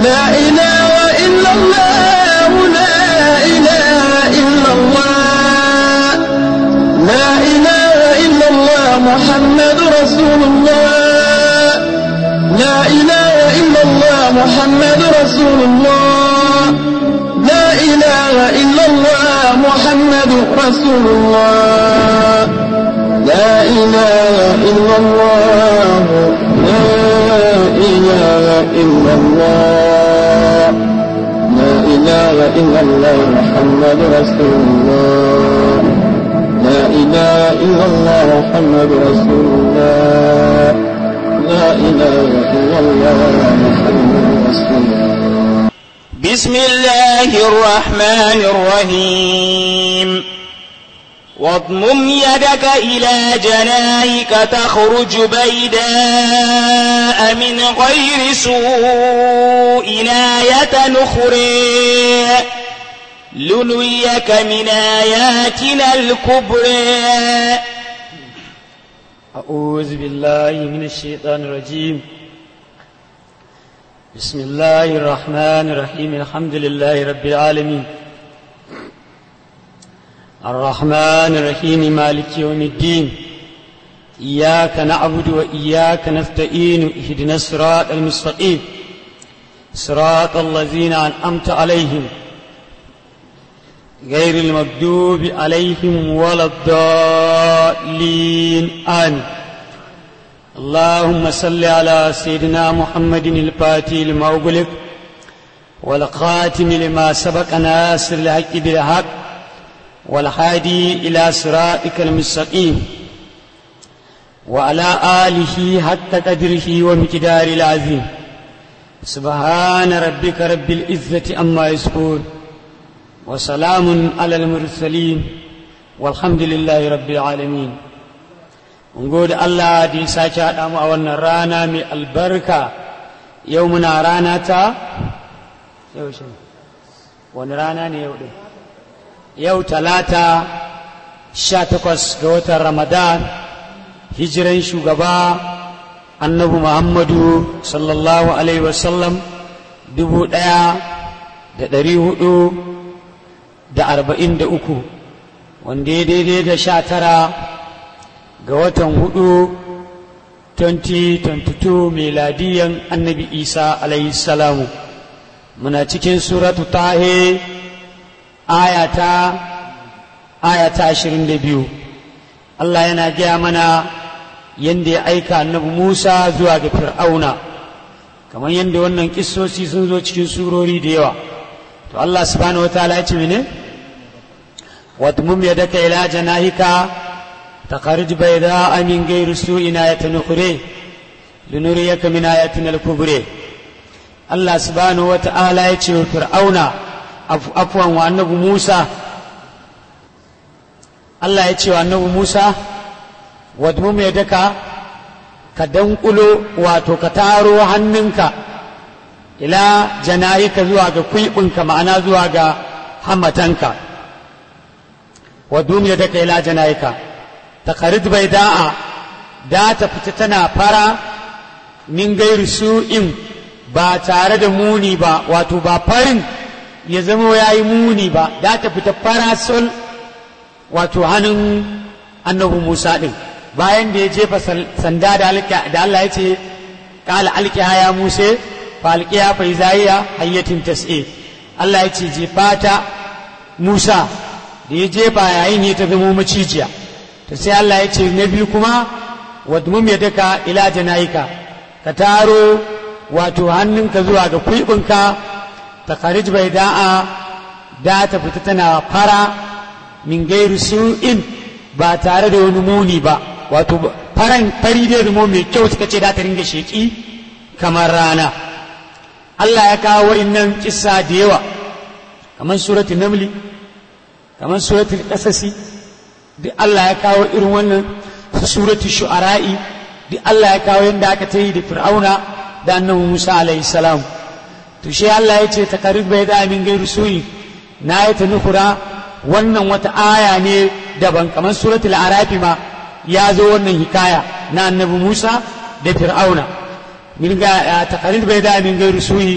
لا إله إلا الله لا إله إلا الله لا إله إلا الله محمد رسول الله لا إله إلا الله محمد رسول الله لا إله إلا الله محمد رسول الله لا إله إلا الله لا إله إلا الله لا إله إلا الله محمد رسول الله لا إله إلا الله محمد رسول الله لا إله إلا الله محمد رسول الله بسم الله الرحمن الرحيم واضمم يدك إلى جناحك تخرج بيداء من غير سوء آية أخرى لنريك من آياتنا الكبرى أعوذ بالله من الشيطان الرجيم بسم الله الرحمن الرحيم الحمد لله رب العالمين الرحمن الرحيم مالك يوم الدين إياك نعبد وإياك نستعين اهدنا الصراط المستقيم صراط الذين أنعمت عليهم غير المغضوب عليهم ولا الضالين آمين اللهم صل على سيدنا محمد الفاتح لما أغلق والخاتم لما سبق ناصر الحق بالحق والهادي إلى صراطك المستقيم وعلى آله حق قدره ومقدار العظيم سبحان ربك رب العزة أما يصفون وسلام على المرسلين والحمد لله رب العالمين mun gode Allah da ya sake haɗa mu a wannan rana mai albarka yau muna rana ta yau shi wani rana ne yau ɗin yau talata sha takwas ga watan ramadan hijiran shugaba annabi muhammadu sallallahu alaihi wasallam dubu ɗaya da ɗari hudu da arba'in da uku wanda ya daidai da sha tara ga watan hudu 2022 meladiyan annabi isa alayhi salamu muna cikin suratu tahe ayata ayata ashirin da biyu Allah yana gaya mana yadda ya aika annabi Musa zuwa ga fir'auna kamar yadda wannan kissosi sun zo cikin surori da yawa to Allah subhanahu wa ta'ala ya ce mene wadmum yadaka ila janahika تخرج بيضاء من غير سوء آية أخرى لنريك من آياتنا الكبرى الله سبحانه وتعالى يتشوى فرعون عفوا وأنه موسى الله يتشوى أنه موسى wadmum ya daka ka dankulo wato ka taro hannunka ila janayika zuwa ga kwiɓinka ma'ana zuwa ga hamatanka wadmum ya daka ila janayika takarid bai da'a da ta fita tana fara min gairu su'in ba tare da muni ba wato ba farin ya zama ya yi muni ba da ta fita fara sol wato hannun annabi musa ɗin bayan da ya jefa sanda da Allah ya ce ƙala alƙiya ya muse fa alƙiya fa izaiya hayyatin tas'e Allah ya ce jefa ta musa da ya jefa yayin ya ta zama macijiya to sai Allah ya ce na biyu kuma wadmum ya daka ila janayika ka taro wato hannunka zuwa ga kuibinka ta kharij bai da'a da ta fita tana fara min gairu su'in ba tare da wani muni ba wato faran fari da rumo mai kyau suka ce da ta ringa sheki kamar rana Allah ya kawo wa'innan kissa da yawa kamar suratul namli kamar suratul qasasi duk Allah ya kawo irin wannan suratul shu'ara'i duk Allah ya kawo yadda aka ta yi da fir'auna da annabi Musa alaihi salam to shi Allah ya ce takarib bai da min gairu suyi na yi ta nukura wannan wata aya ne daban kamar suratul arafi ma ya zo wannan hikaya na annabi Musa da fir'auna min ga takarib bai da min gairu suyi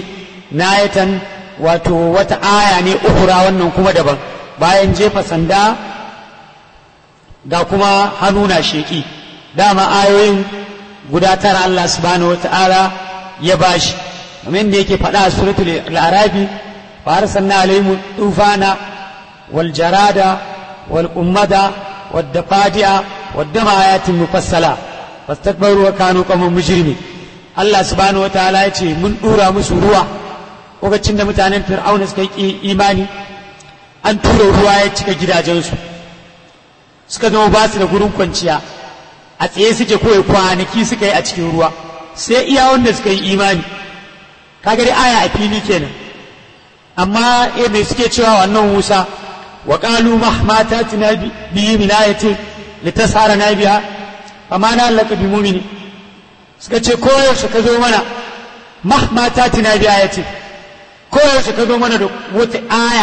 nayatan wato wata aya ne uhura wannan kuma daban bayan jefa sanda ga kuma hannu na sheƙi dama ayoyin guda tara Allah subhanahu wata'ala ya bashi kamar da yake faɗa a suratul al-arabi fa arsalna alaihim tufana wal jarada wal ummada wad dafadi'a wad dama ayatin mufassala fastakbaru wa kanu qawman mujrimin Allah subhanahu wata'ala ya ce mun dura musu ruwa lokacin da mutanen fir'auna suka yi imani an tura ruwa ya cika gidajensu suka zama ba su da gurin kwanciya a tsaye suke kawai kwanaki suka yi a cikin ruwa sai iya wanda suka yi imani kaga dai aya a fili kenan amma eh mai suke cewa wannan Musa wa qalu mahmata tina bi min ayatin litasara na biha amma na laka bi mu'mini suka ce koyaushe ka zo mana mahmata tina bi ayatin koyaushe ka zo mana da wata aya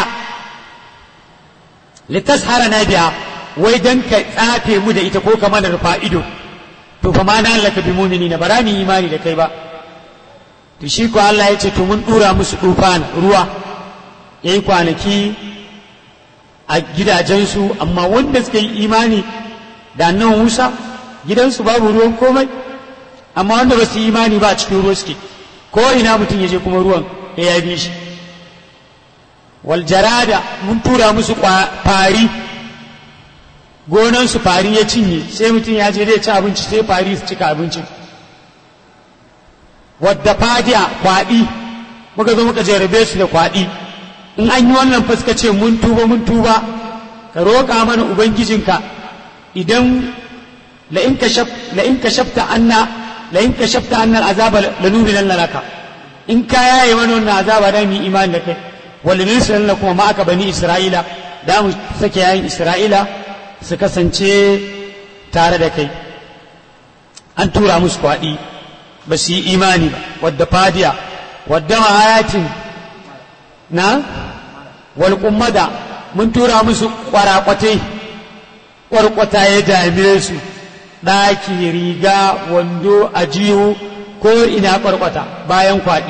litashara na biya wai dan ka tsafe mu da ita ko ka mana rufa ido to fa ma na laka bi mu'minina bara mu imani da kai ba to shi ko Allah ya ce to mun dura musu dufan ruwa yayi kwanaki a gidajensu amma wanda suka yi imani da annan Musa gidansu babu ruwan komai amma wanda ba su yi imani ba a cikin ruwa suke ko ina mutum ya je kuma ruwan ya yabi shi wal jarada mun tura musu fari gonansu fari ya cinye sai mutum ya je zai ci abinci sai fari su cika abincin wadda fadiya kwaɗi muka zo muka jarabe su da kwaɗi in an yi wannan fuska ce mun tuba mun tuba ka roƙa mana ubangijinka idan la in kashafta anna la in kashafta anna azaba lanurin laka in ka yaye mana wannan azaba da mu imani da kai wal nursilan kuma ma aka bani isra'ila da mu sake yayin isra'ila su kasance tare da kai an tura musu kwaɗi ba su yi imani ba wadda fadiya wadda ma'ayatin na walƙummada mun tura musu ƙwaraƙwatai ƙwarƙwata ya dame su ɗaki riga wando ajihu ko ina ƙwarƙwata bayan kwaɗi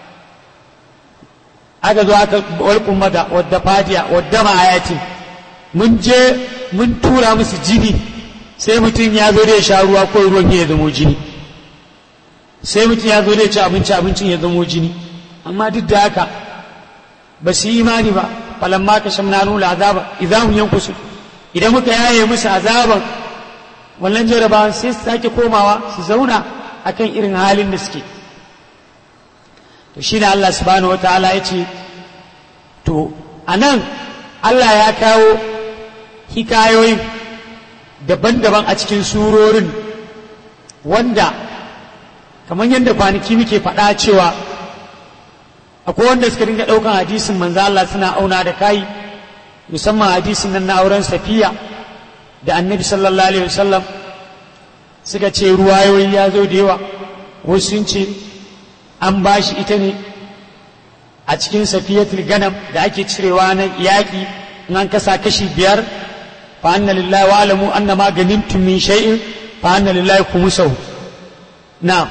aka zo aka walƙummada wadda fadiya wadda ma'ayatin mun je mun tura musu jini sai mutum ya zo da ya sha ruwa ko ruwan ya zamo jini sai mutum ya zo da ya ci abinci abincin ya zamo jini amma duk da haka ba su yi imani ba falamma ka shamna nula azaba idan hum yankusu idan muka yaye musu azaban wannan jarabawan sai su sake komawa su zauna akan irin halin da suke to shi da Allah subhanahu wataala ya ce to anan Allah ya kawo hikayoyin daban-daban a cikin surorin wanda kamar yadda kwanaki muke faɗa cewa akwai wanda suka dinga ɗaukan hadisin manzo Allah suna auna da kai musamman hadisin nan na auren safiya da annabi sallallahu alaihi wasallam suka ce ruwayoyi ya zo da yawa wasu sun ce an ba shi ita ne a cikin safiyatul ganam da ake cirewa na yaƙi in an kasa kashi biyar fa anna lillahi wa alamu anna ma ganimtum min shay'in fa anna lillahi khumsahu na'am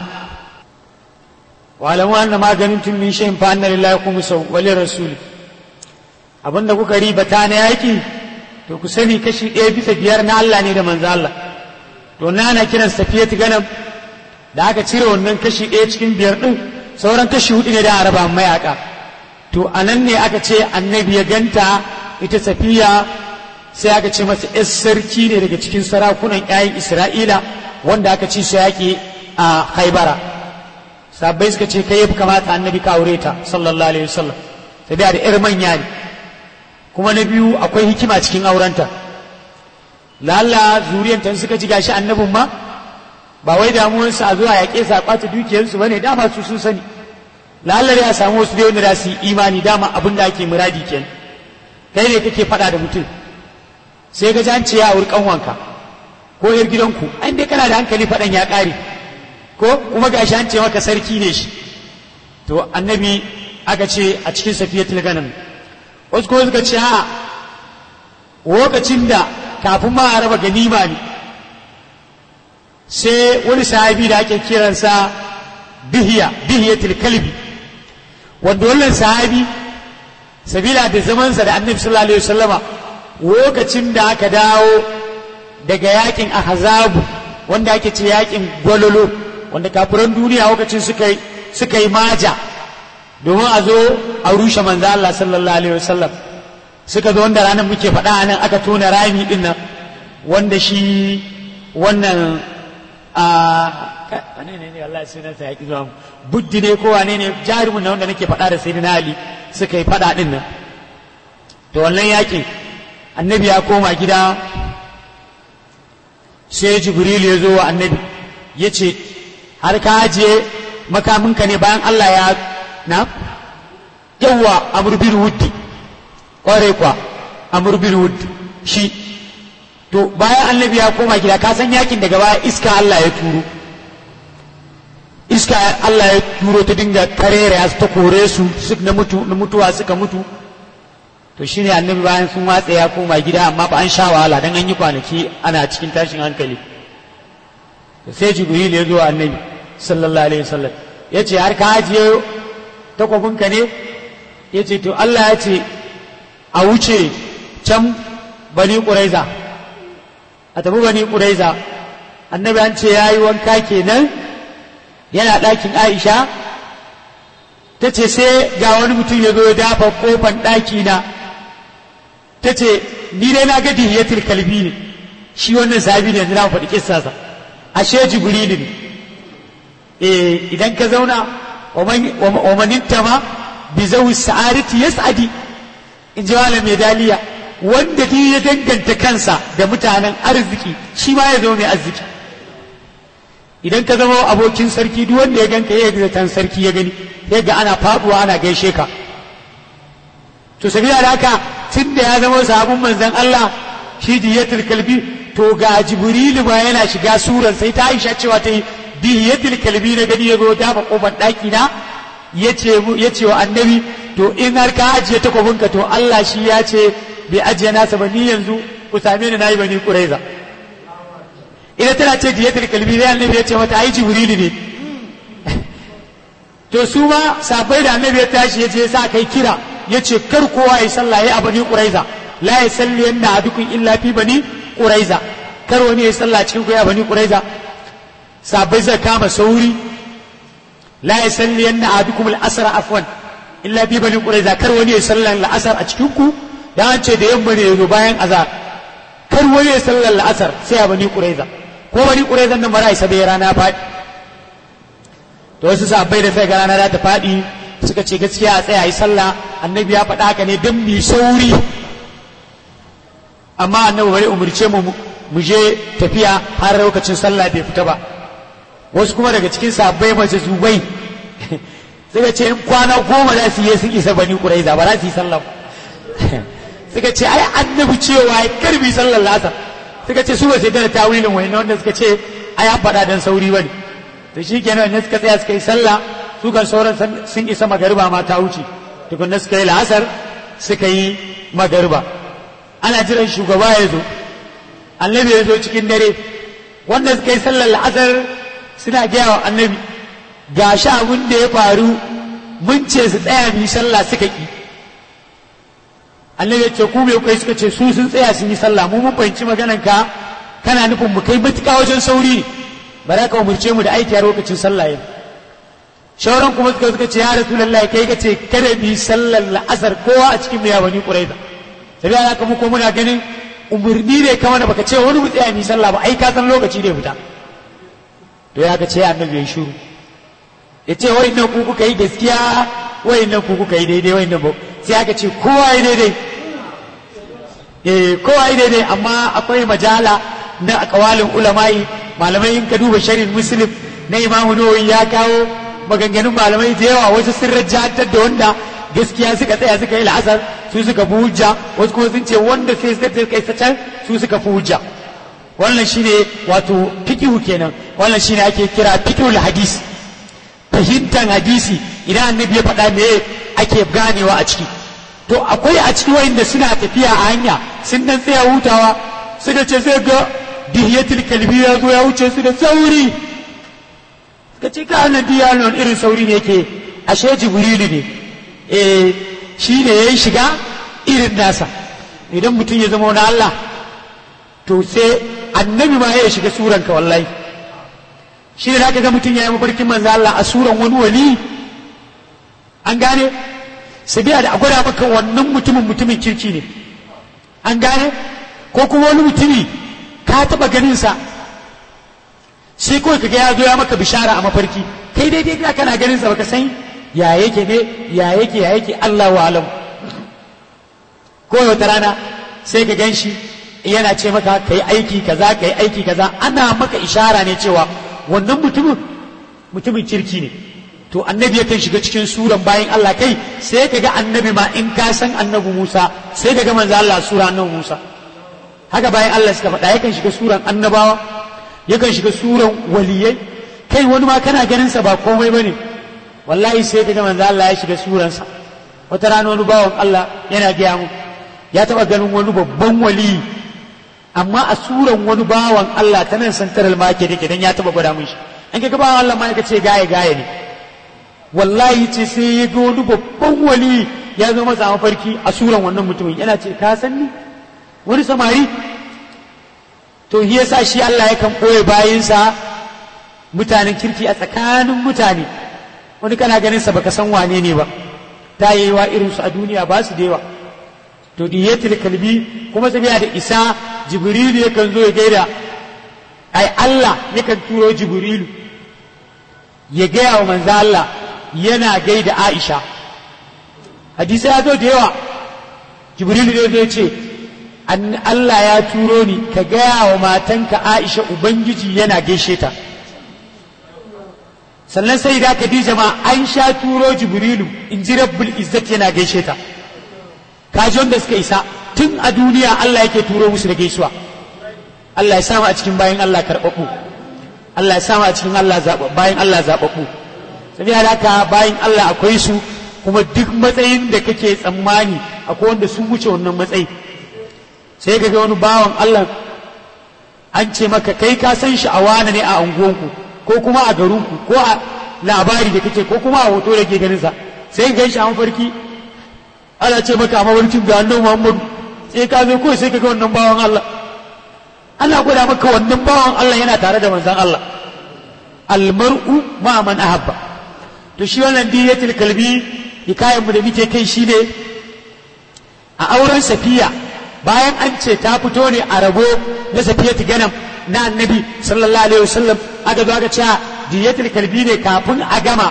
wa alamu anna ma ganimtum min shay'in fa anna lillahi khumsahu wa lirrasul abinda kuka riba ta na yaƙi to ku sani kashi ɗaya bisa biyar na Allah ne da manzo Allah to na ana kiran safiyatu ganam da aka cire wannan kashi ɗaya cikin biyar ɗin sauran kashi hudu ne da araba mayaka to a nan ne aka ce annabi ya ganta ita safiya sai aka ce masa yar sarki ne daga cikin sarakunan ƴaƴan isra'ila wanda aka ci su yaƙi a haibara sabbai suka ce kai kamata annabi ka aure ta sallallahu alaihi wasallam sai da yar manya ne kuma na biyu akwai hikima cikin aurenta lalla zuriyanta suka ji gashi annabin ma ba wai damuwarsu a zuwa yaƙe su a ƙwace dukiyarsu bane dama su sun sani lalla ya samu wasu dai wanda za su yi imani dama abin da ake muradi kenan kai ne kake faɗa da mutum sai ga an ce ya auri kanwanka ko yar gidanku an dai kana da hankali faɗan ya ƙare ko kuma gashi an ce maka sarki ne shi to annabi aka ce a cikin safiyatul ganam wasu kuma suka ce a lokacin da kafin ma a raba ganima ne sai wani sahabi da ake kiransa bihiya bihiyatul kalbi wanda wannan sahabi sabila da zamansa da annabi sallallahu alaihi wasallama lokacin da aka dawo daga yakin ahzabu wanda ake ce yakin gwalolo wanda kafiran duniya lokacin suka yi suka yi maja domin a zo a rushe manzo Allah sallallahu alaihi wasallam suka zo wanda ranar muke faɗa nan aka tona rami din nan wanda shi wannan a wane ne ne Allah sunan sa yaki zuwa buddi ne ko wane ne jarumin na wanda nake faɗa da sayyidina Ali suka yi faɗa din nan to wannan yakin annabi ya koma gida sai jibril ya zo wa annabi ya ce har ka ajiye makaminka ne bayan Allah ya na yawa amurbin wuddi ƙwarai kwa amurbin wuddi shi to bayan annabi ya koma gida ka san yakin daga baya iska Allah ya turo iska Allah ya turo ta dinga karere ta kore su na mutu na mutuwa suka mutu to shine annabi bayan sun watsa ya koma gida amma ba an sha wahala dan an yi kwanaki ana cikin tashin hankali to sai jibril ya zo annabi sallallahu alaihi wasallam ya ce har ka ajiye takwabinka ne ya ce to Allah ya ce a wuce can bani ƙuraiza a tafi bani ƙuraiza annabi an ce ya yi wanka kenan yana ɗakin aisha ta ce sai ga wani mutum ya zo ya dafa kofan ɗakina ta ce ni dai na ga dihiyatul kalbi ne shi wannan sahabi ne yanzu na faɗi kissasa ashe jibrilu ne eh idan ka zauna wa maninta ma bi zawi sa'adati yas'adi in ji malam mai daliya wanda duk ya danganta kansa da mutanen arziki shi ma ya zama mai arziki idan ka zama abokin sarki duk wanda ya ganka ya ga sarki ya gani ya ga ana faduwa ana gaishe ka to sabila da haka tun da ya zama sabon manzon Allah shi diyatul kalbi to ga jibrilu ma yana shiga suran sai ta aisha cewa ta yi diyatul kalbi na gani ya zo dafa kofar daki na ya ce wa annabi to in har ka ajiye takwabinka to Allah shi ya ce bai ajiye nasa ba ni yanzu ku same ni nayi bani kuraiza ina tana ce diyatul kalbi sai annabi ya ce mata ai jibrilu ne to su ma sabai da annabi ya tashi ya je sa kai kira ya ce kar kowa ya sallah ya a bani kuraiza la ya salli yanda adukun illa fi bani kuraiza kar wani ya sallah cikin ku ya bani kuraiza sabai zai kama sauri la ya salli yanda adukum al-asra afwan illa fi bani kuraiza kar wani ya sallah al-asr a cikin ku da an ce da yamma ne yazo bayan azar kar wani ya sallah al-asr sai a bani kuraiza ko bani kuraiza nan ba za a isa bai rana faɗi to wasu sabai da sai ga rana za ta faɗi suka ce gaskiya a tsaya yi sallah annabi ya faɗa haka ne don mu sauri amma annabi bari umarce mu mu je tafiya har lokacin sallah bai fita ba wasu kuma daga cikin sabbai mace zubai suka ce in kwana goma za su yi sun isa bani kuraiza ba za su yi sallah suka ce ai annabi cewa ya karbi sallar lasar suka ce su ba sai da tawilin wani wanda suka ce ai an faɗa dan sauri bane to shi kenan ne suka tsaya suka yi sallah su kan sauran sun isa magariba ma ta wuce tukunna suka yi la'asar suka yi magariba ana jiran shugaba ya zo annabi ya zo cikin dare wanda suka yi sallar la'asar suna gaya wa annabi ga shi abin da ya faru mun ce su tsaya mu yi sallah suka ki annabi ya ce ku me kai suka ce su sun tsaya sun yi sallah mu mun fahimci maganan ka kana nufin mu kai matuƙa wajen sauri ba za ka umurce mu da aiki a lokacin sallah yau shauran kuma suka suka ce ya rasulullah kai ka ce kada mu yi sallar la'asar kowa a cikin mu ya bani quraiza sai ya haka mu ko muna ganin umurni ne kamar da baka ce wani mu tsaya mu yi sallah ba ai ka san lokaci da fita to ya ka ce annabi ya shiru ya ce wai nan ku kuka yi gaskiya wai nan ku kuka yi daidai wai nan ba sai aka ce kowa yi daidai eh kowa yi daidai amma akwai majala na akawalin ulama'i malamai in ka duba sharhin muslim na imamu nawawi ya kawo maganganun malamai da yawa wasu sun rajjatar da wanda gaskiya suka tsaya suka yi la'asar su suka fi hujja wasu kuma sun ce wanda sai suka kai can su suka fi hujja wannan shine wato fiqhu kenan wannan shine ake kira fiqhul hadis fahimtar hadisi idan annabi ya faɗa me ake ganewa a ciki to akwai a ciki wayanda suna tafiya a hanya sun dan tsaya hutawa suka ce sai ga dihiyatul kalbi ya zo ya wuce su da sauri suka ce ka annabi ya nan irin sauri ne yake ashe jibrilu ne eh shi ne ya shiga irin nasa idan mutum ya zama wani Allah to sai annabi ma ya shiga suranka wallahi shi ne zaka ga mutum ya yi mafarkin manzo Allah a suran wani wali an gane sabiya da a gwada maka wannan mutumin mutumin kirki ne an gane ko kuma wani mutumi ka taba ganin sa sai kawai kaga ya zo ya maka bishara a mafarki kai daidai da kana ganin sa baka san ya yake ne ya yake ya yake Allah wa alam ko wata rana sai ka gan shi yana ce maka kai aiki kaza kai aiki kaza ana maka ishara ne cewa wannan mutumin mutumin kirki ne to annabi yakan shiga cikin suran bayan Allah kai sai ka ga annabi ma in ka san annabi Musa sai ka ga manzo Allah sura annabi Musa haka bayan Allah suka faɗa yakan shiga suran annabawa yakan shiga suran waliyai kai wani ma kana ganin sa ba komai bane wallahi sai ka ga manzo Allah ya shiga suransa wata rana wani bawan Allah yana gaya mu ya taba ganin wani babban wali amma a suran wani bawan Allah ta nan santaral market yake dan ya taba gwada mun shi an ga bawan Allah ma ya ce gaye gaye ne wallahi ce sai ya ga wani babban wali ya zo masa mafarki a suran wannan mutumin yana ce ka san ni wani samari to shi yasa shi Allah yakan ɓoye bayinsa mutanen kirki a tsakanin mutane wani kana ganin sa baka san wane ne ba ta yi wa irin su a duniya ba su da yawa to diyatul kalbi kuma sabiya da isa jibrilu yakan zo ya gaida ai Allah yakan turo jibrilu ya gaya wa manzo Allah yana gaida Aisha hadisi ya zo da yawa jibrilu ne zai ce Allah ya turo ni ka gaya wa matanka Aisha ubangiji yana gaishe ta sannan sai da Khadija ma an sha turo jibrilu in ji rabbul izzat yana gaishe ta kaji wanda suka isa tun a duniya Allah yake turo musu da gaisuwa Allah ya samu a cikin bayan Allah karɓaɓɓu Allah ya samu a cikin Allah bayan Allah zaɓaɓɓu saboda haka bayan Allah akwai su kuma duk matsayin da kake tsammani akwai wanda sun wuce wannan matsayi sai ka ga wani bawan Allah an ce maka kai ka san shi a wane ne a unguwanku ko kuma a garinku ko a labari da kake ko kuma a hoto da ke ganin sa sai ka gan shi a mafarki ana ce maka a mafarkin ga annabi Muhammadu sai ka zo kawai sai ka ga wannan bawan Allah ana gwada maka wannan bawan Allah yana tare da manzon Allah almar'u ma man ahabba to shi wannan diyatul kalbi hikayen mu da muke kai shine a auren safiya bayan an ce ta fito ne a rabo na safiyatu ganam na annabi sallallahu alaihi wasallam aka zo aka ce diyatul kalbi ne kafin a gama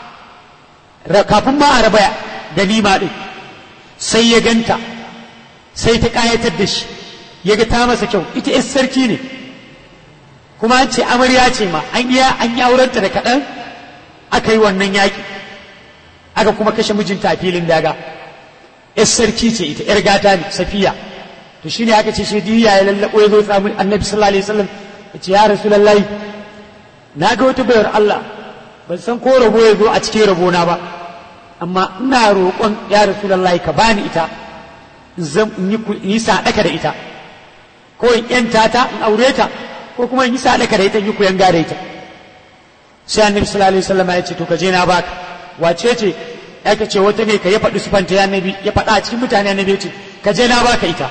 kafin ma a raba ganima din sai ya ganta sai ta kayatar da shi ya ga ta masa kyau ita yar sarki ne kuma an ce amarya ce ma an yi an yi aurenta da kaɗan aka yi wannan yaƙi aka kuma kashe mijinta a filin daga yar sarki ce ita yar gata ne safiya to shine aka ce shi diya ya lallabo ya zo samu annabi sallallahu alaihi wasallam ya ce ya rasulullahi na ga wata bayar Allah ban san ko rabo ya zo a cikin rabona ba amma ina roƙon ya rasulullahi ka bani ita zan yi sadaka da ita ko in yanta ta in aure ta ko kuma in yi sadaka da ita in yi kuyan da ita sai annabi sallallahu alaihi wasallam ya ce to ka je na baka wace ce ya ka ce wata ne ka ya faɗi sufanta ya nabi ya faɗa a cikin mutane annabi ya ce ka je na baka ita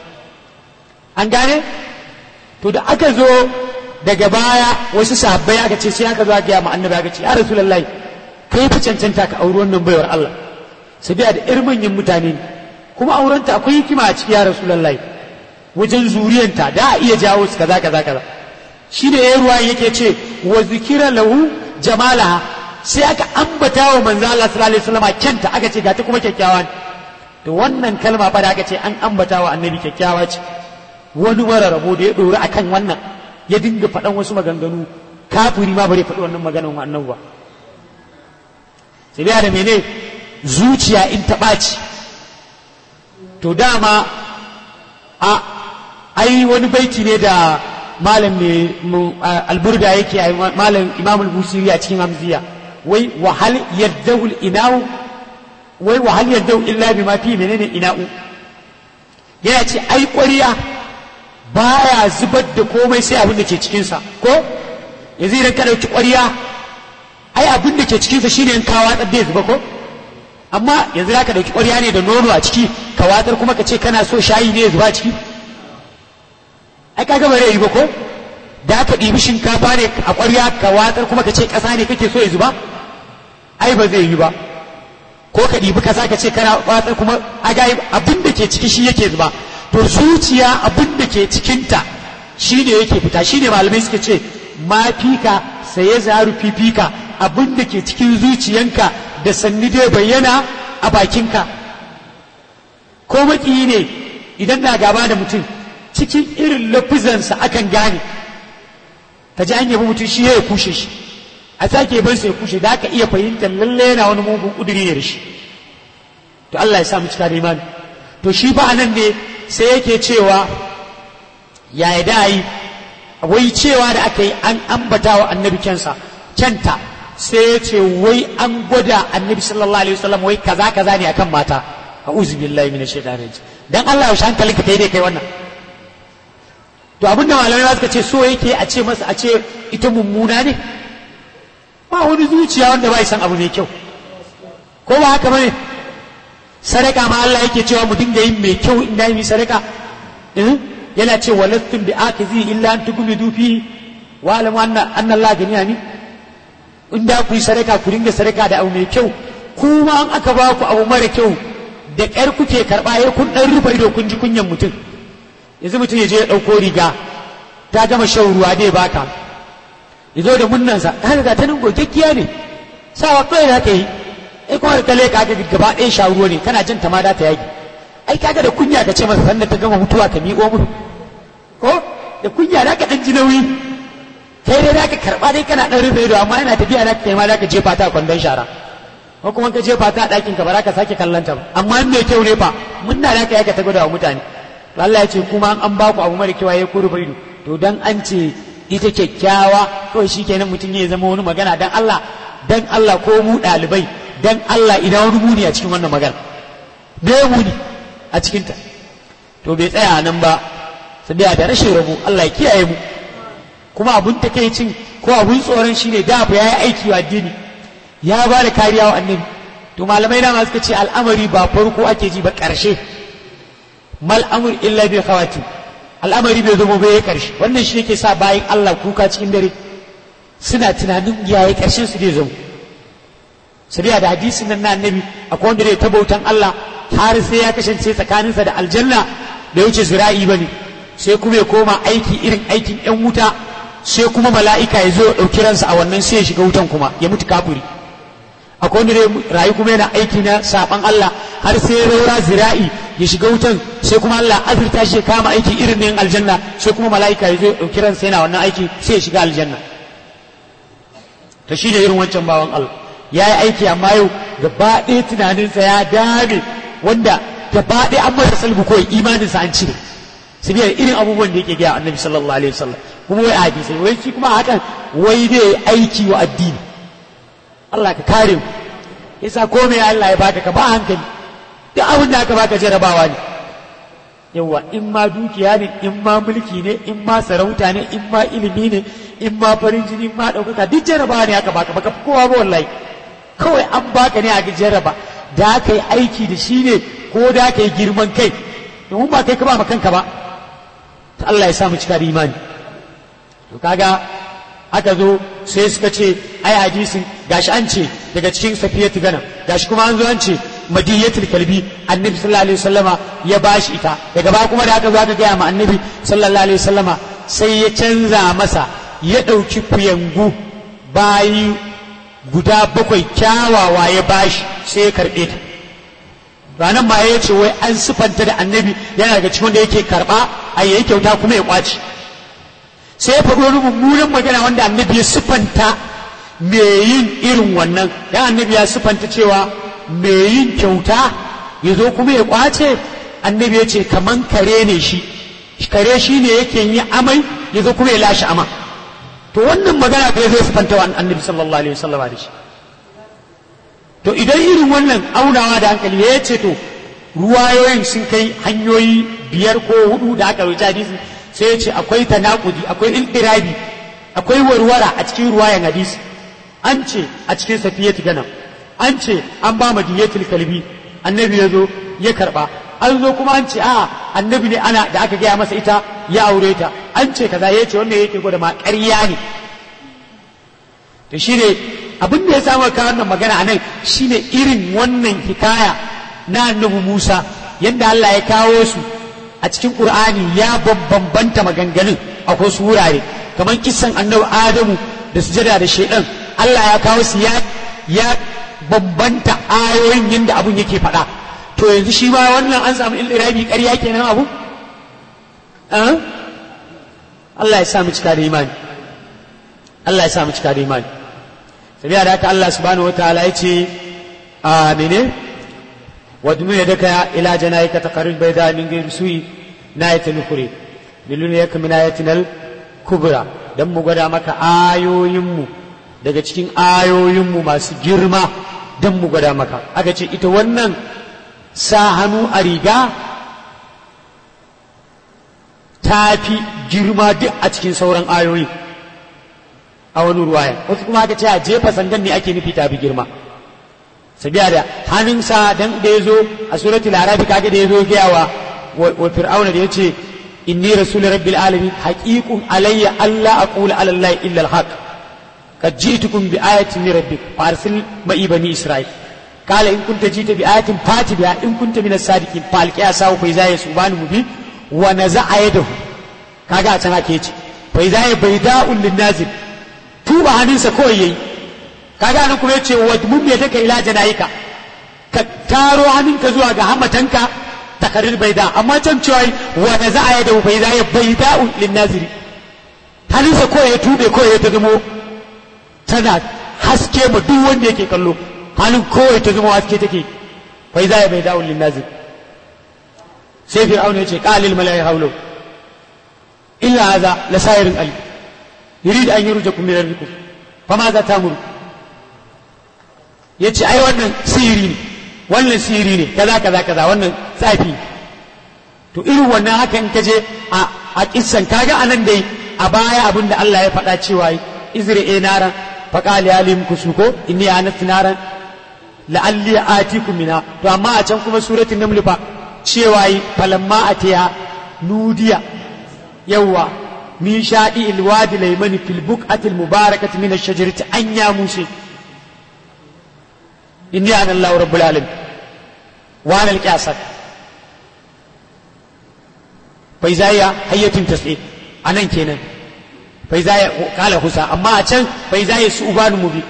an gane to da aka zo daga baya wasu sahabbai aka ce sai aka zo aka ma annabi aka ce ya rasulullahi kai fi cancanta ka auri wannan baiwar Allah sabiya da irin manyan mutane ne kuma aurenta akwai hikima a ciki ya rasulullahi wajen zuriyanta da a iya jawo su kaza kaza kaza shi ne ya ruwa yake ce wa zikira lahu jamalaha sai aka ambata wa manzo Allah sallallahu alaihi wasallam kyanta aka ce gata kuma kyakkyawa ne to wannan kalma fa da aka ce an ambata wa annabi kyakkyawa ce wani mara rabo da ya dori akan wannan ya dinga faɗan wasu maganganu kafiri ma bare faɗi wannan maganan wa annabi ba sai da mene zuciya in ta ɓaci to dama a ai wani baiti ne da malam mai alburda yake a malam imam al-busiri a cikin hamziya wai wahal yaddahu ina'u wai wahal yaddahu illa bima fi menene ina'u yana ce ai ƙwariya baya zubar da komai sai abin da ke cikinsa ko yanzu idan ka ɗauki ƙwariya ai abin da ke cikinsa shine in kawa ɗan da zuba ko amma yanzu za ka ɗauki ƙwarya ne da nono a ciki ka watsar kuma ka ce kana so shayi ne ya zuba ciki ai kaga ba yi ba ko da ka ɗibi shinkafa ne a ƙwarya ka watsar kuma ka ce ƙasa ne kake so ya zuba ai ba zai yi ba ko ka ɗibi ƙasa ka ce kana watsar kuma aga abin da ke ciki shi yake zuba to zuciya abin da ke cikinta shi ne yake fita shi ne malamai suka ce ma fika sai ya zaru fifika abin da ke cikin zuciyanka da sanni dai bayyana a bakinka ko maƙiyi ne idan na gaba da mutum cikin irin lafizansa akan gane ka ji an yabi mutum shi ya kushe shi a sake ban sai kushe da aka iya fahimtar lalle yana wani mugun kuduri ne da shi to Allah ya sa mu cika da imani to shi ba nan ne sai yake cewa ya da yi wai cewa da aka yi an ambata wa annabi kyansa kyanta sai ya ce wai an gwada annabi sallallahu alaihi wasallam wai kaza kaza ne akan mata a'udhu billahi minash shaitanir rajim dan Allah ya shan kalin ka kai dai kai wannan to abin da malamai suka ce so yake a ce masa a ce ita mummuna ne ba wani zuciya wanda ba san abu mai kyau ko ba haka bane sadaka ma Allah yake cewa mu dinga yin mai kyau in yi sadaka yana ce walastum bi akizi illa an tugmidu fi wa alamu anna anna Allah ganiyani in da ku yi sadaka ku dinga sadaka da abu mai kyau kuma an aka ba ku abu mara kyau da ƙyar kuke karɓa ya kun ɗan rufe ido kun ji kunyan mutum yanzu mutum ya je ya ɗauko riga ta gama shan ruwa dai baka ya zo da munnansa ta riga ta nan gogaggiya ne sawa kawai da ka yi ai kuma da kale ka ga gaba ɗaya sha ruwa ne kana jin ta ma da ta yaki ai kaga da kunya ka ce masa sannan ta gama mutuwa ka miƙo mu ko da kunya da ka ɗan ji nauyi kai dai da ka karɓa dai kana ɗan rufe ido amma yana tafiya da ka kai ma da ka jefa ta a kwandon shara ko kuma ka jefa ta a ɗakin ka ba za ka sake kallon ta ba amma in mai kyau ne fa mun na da ka yaka ta gwada wa mutane Allah ya ce kuma an ba ku abu mara kyau ya kuru ido to dan an ce ita kyakkyawa kawai shikenan mutum ya zama wani magana dan Allah dan Allah ko mu ɗalibai dan Allah ina wani muni a cikin wannan magana me muni a cikin ta to bai tsaya nan ba sabiya da rashin rabo Allah ya kiyaye mu kuma abun takeicin ko abun tsoron shine da fa yayi aiki wa addini ya ba da kariya wa annabi to malamai na suka ce al'amari ba farko ake ji ba ƙarshe mal amur illa bi khawati al'amari bai zama bai ƙarshe wannan shi yake sa bayan Allah kuka cikin dare suna tunanin yayi ƙarshen su zai zama sabiya da hadisin nan na annabi akwai wanda zai tabautan Allah har sai ya kasance tsakaninsa da aljanna da wuce zira'i bane sai kuma ya koma aiki irin aikin yan wuta sai kuma mala'ika ya zo ya ɗauki ransa a wannan sai ya shiga wutan kuma ya mutu kafiri akwai wanda rayu kuma yana aiki na saban Allah har sai ya raura zira'i ya shiga wutan sai kuma Allah azurta shi ya kama aiki irin na yin aljanna sai kuma mala'ika ya zo ya ɗauki ransa yana wannan aiki sai ya shiga aljanna to shi ne irin wancan bawan Allah ya yi aiki amma yau gaba ɗaya tunaninsa ya dame wanda gaba ɗaya an masa salbu kawai imaninsa an cire sabiyar irin abubuwan da yake gaya annabi sallallahu alaihi wasallam kuma wai hadisai wai shi kuma hakan wai dai aiki wa addini Allah ka kare mu yasa komai Allah ya baka ka ba hankali duk abin da aka baka jarabawa ne yawa in ma dukiya ne in ma mulki ne in ma sarauta ne in ma ilimi ne in ma farin jini in ma ɗaukaka duk jarabawa ne aka baka baka kowa ba wallahi kawai an baka ne a jaraba da aka yi aiki da shi ne ko da aka yi girman kai domin ba kai ka ba kanka ba ta Allah ya samu cika da imani to kaga aka zo sai suka ce ai hadisin gashi an ce daga cikin safiyatu gana gashi kuma an zo an ce madiyatul kalbi annabi sallallahu alaihi wasallama ya bashi ita daga ba kuma da aka zo aka gaya ma annabi sallallahu alaihi wasallama sai ya canza masa ya ɗauki kuyangu bayi guda bakwai kyawawa ya bashi sai ya karɓe ta ranar ma ya ce wai an sifanta da annabi yana daga cikin wanda yake karɓa a yayi kyauta kuma ya kwaci sai ya faɗo wani mummunan magana wanda annabi ya sifanta mai yin irin wannan dan annabi ya sifanta cewa mai yin kyauta ya zo kuma ya kwace annabi ya ce kaman kare ne shi kare shi ne yake yi amai ya zo kuma ya lashe ama to wannan magana ko zai sifanta wa annabi sallallahu alaihi wasallam da shi to idan irin wannan aunawa da hankali ya ce to ruwayoyin sun kai hanyoyi biyar ko hudu da aka rubuta hadisi sai ya ce akwai tanakudi akwai iltirabi akwai warwara a cikin ruwayan hadisi an ce a cikin safiyatu gana an ce an ba madiyatul kalbi annabi ya zo ya karba an zo kuma an ce a annabi ne ana da aka gaya masa ita ya aure ta an ce kaza ya ce wannan yake gwada ma ƙarya ne to shine abin da ya samu ka wannan magana anan shine irin wannan hikaya na annabi Musa yadda Allah ya kawo su a cikin Qur'ani ya bambanta maganganun akwai su wurare kamar kisan annabi Adamu da sujada da shedan Allah ya kawo su ya ya bambanta ayoyin yadda abun yake faɗa to yanzu shi ma wannan an samu ilirabi ƙarya kenan abu Allah ya sa mu cika da imani Allah ya sa mu cika da imani sabiya da haka Allah subhanahu wataala ya ce a mene wadnu yadaka ila janayika taqarrib bayda min ghayri su'i nayatul ukhri lilun yak min ayatinal kubra dan mu gwada maka ayoyin mu daga cikin ayoyin mu masu girma dan mu gwada maka aka ce ita wannan sa hannu a riga ta fi girma duk a cikin sauran ayoyi a wani ruwaya wasu kuma aka ce a jefa sandan ne ake nufi ta fi girma sabiya da hannunsa dan da ya zo a suratul arabi kaga da ya zo gayawa wa fir'auna da ya ce inni rasul rabbil alamin haqiqun alayya alla aqula ala allahi illa alhaq qad ji'tukum bi ayatin min rabbik farsil ma'i bani isra'il قال إن كنت جيت بآية فات بها إن كنت من الصادقين فالقيا ساو فإذا يسوبان مبين ونزع يده كاغا تنا كيتي فإذا بيداء للنازل tuba hannunsa kawai yayi kaga nan kuma yace wadmum ya take ila janayika ka taro hannunka zuwa ga hamatanka takarir baida amma can cewa wa na za'a ya da bai za ya baida lin naziri hannunsa kawai ya tube kawai ya ta zamo tana haske ma duk wanda yake kallo hannun kawai ta zama haske take bai za ya baida lin naziri sai fir'auna ya ce qalil malai haulo illa hadha la sa'irin ali يريد أن يرجكم من ربكم فماذا تأمر yace ai wannan sihiri ne wannan sihiri ne kaza kaza kaza wannan tsafi to irin wannan haka in kaje a a kissan kaga anan dai a baya abin da Allah ya faɗa cewa izri'e naran faqali alim kusuko inni anatu naran la'alli atikum mina to amma a can kuma suratul naml fa cewa falamma atiya nudiya yawwa من شاء الوادي الأيمن في البقعة المباركة من الشجرة أن يا موسى إني أنا الله رب العالمين وأنا الكاسر فإذا هي حية تسعي أنا كينا فإذا هي قال حسا أما أتشن فإذا هي سؤبان مبين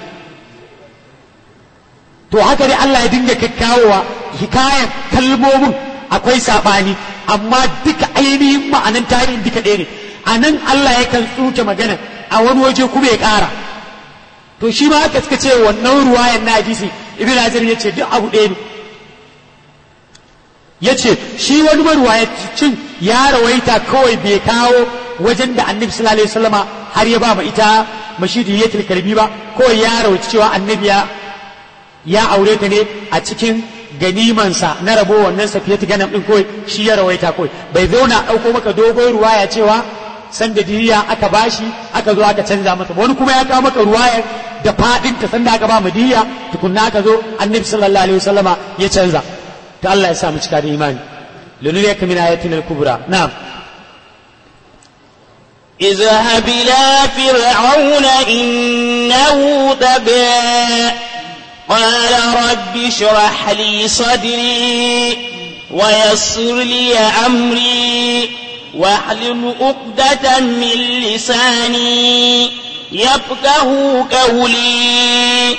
to haka dai Allah ya dinga kakkawowa hikayen kalmomin akwai saɓani amma duka ainihin ma'anan tarihin duka ɗaya ne a nan Allah yakan tsuke magana a wani waje kuma ya ƙara to shi ma haka suka ce wannan ruwayan na hadisi ibn hajar ya ce duk abu ɗaya ne ya ce shi wani maruwayacin ya rawaita kawai bai kawo wajen da annabi sallallahu alaihi wasallama har ya ba ma ita mashidi ya karbi ba kawai ya rawaita cewa annabi ya ya aure ta ne a cikin ganimansa na rabo wannan safiyatu ganam din kawai shi ya rawaita kawai bai zauna ɗauko maka dogon ruwaya cewa sanda diriya aka bashi aka zo aka canza masa wani kuma ya kawo maka ruwayar da fadin ta sanda aka ba mu diya tukunna aka zo annabi sallallahu alaihi wasallama ya canza to Allah ya sa mu cika da imani lunuriyaka min ayatina al-kubra na'am اذهب إلى فرعون إنه طغى قال رب اشرح لي صدري ويسر لي أمري واحلل عقدة من لساني يفقه قولي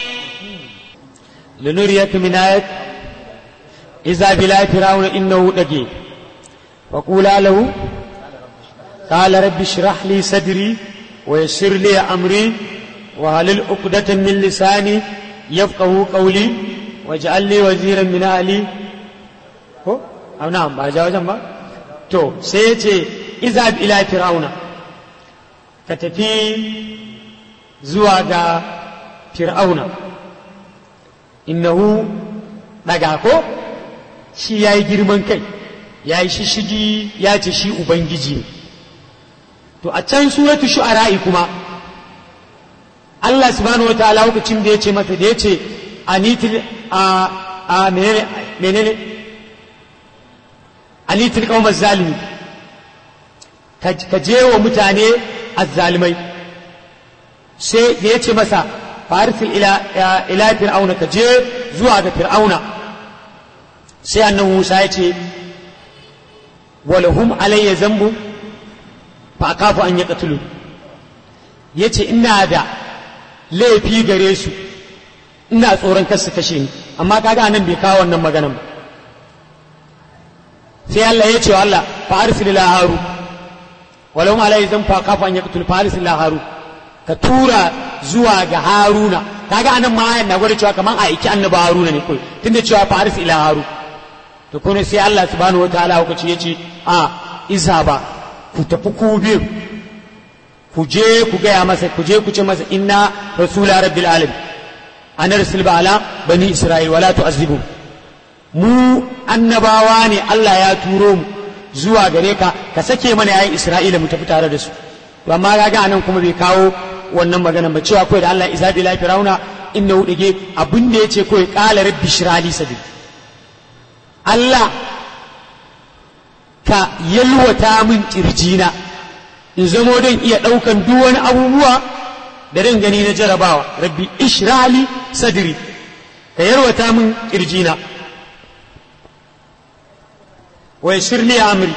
لنريك من آية إذا بلا فرعون إنه دقي فقولا له قال رب اشرح لي صدري ويسر لي أمري وهل عقدة من لساني يفقه قولي واجعل لي وزيرا من أهلي هو أو نعم ما جاء جنبه to sai ya ce izab ila fir'auna ka tafi zuwa ga fir'auna innahu daga ko shi ya yi girman kai ya yi shishigi ya ce shi ubangiji to a can suratu shu'ara'i kuma Allah subhanahu wataala lokacin da ya ce masa da ya ce anitil a a menene menene anitil qaumaz zalimi ka je wa mutane azzalimai sai da ya ce masa farisil ila ila fir'auna ka je zuwa ga fir'auna sai annabi Musa ya ce walahum alayya zambu fa akafu an yaqtulu yace ina da laifi gare su ina tsoron kar su kashe ni amma kaga anan bai kawo wannan maganan ba sai Allah ya ce wa Allah fa arsil ila haru walahum alayya zambu fa akafu an yaqtulu fa arsil ila haru ka tura zuwa ga haruna kaga anan ma ayan na gwada cewa kaman a aiki annabi haruna ne kai tunda cewa fa arsil ila haru to kuma sai Allah subhanahu wataala hukaci yace a isa ba ku tafi ku biyu ku je ku gaya masa ku je ku ce masa inna rasula rabbil alamin ana rasul ala bani isra'il wala tu'azzibu mu annabawa ne Allah ya turo mu zuwa gare ka ka sake mana yayin isra'ila mu tafi tare da su to amma kaga anan kuma bai kawo wannan magana ba cewa kawai da Allah isa bi la firauna innahu dige abin da yace kawai qala rabbi shrali sabil Allah ka yalwata min kirjina in zamo don iya ɗaukan duk wani abubuwa da dan gani na jarabawa rabbi ishrali sadri ka yalwata min kirjina wa yassir li amri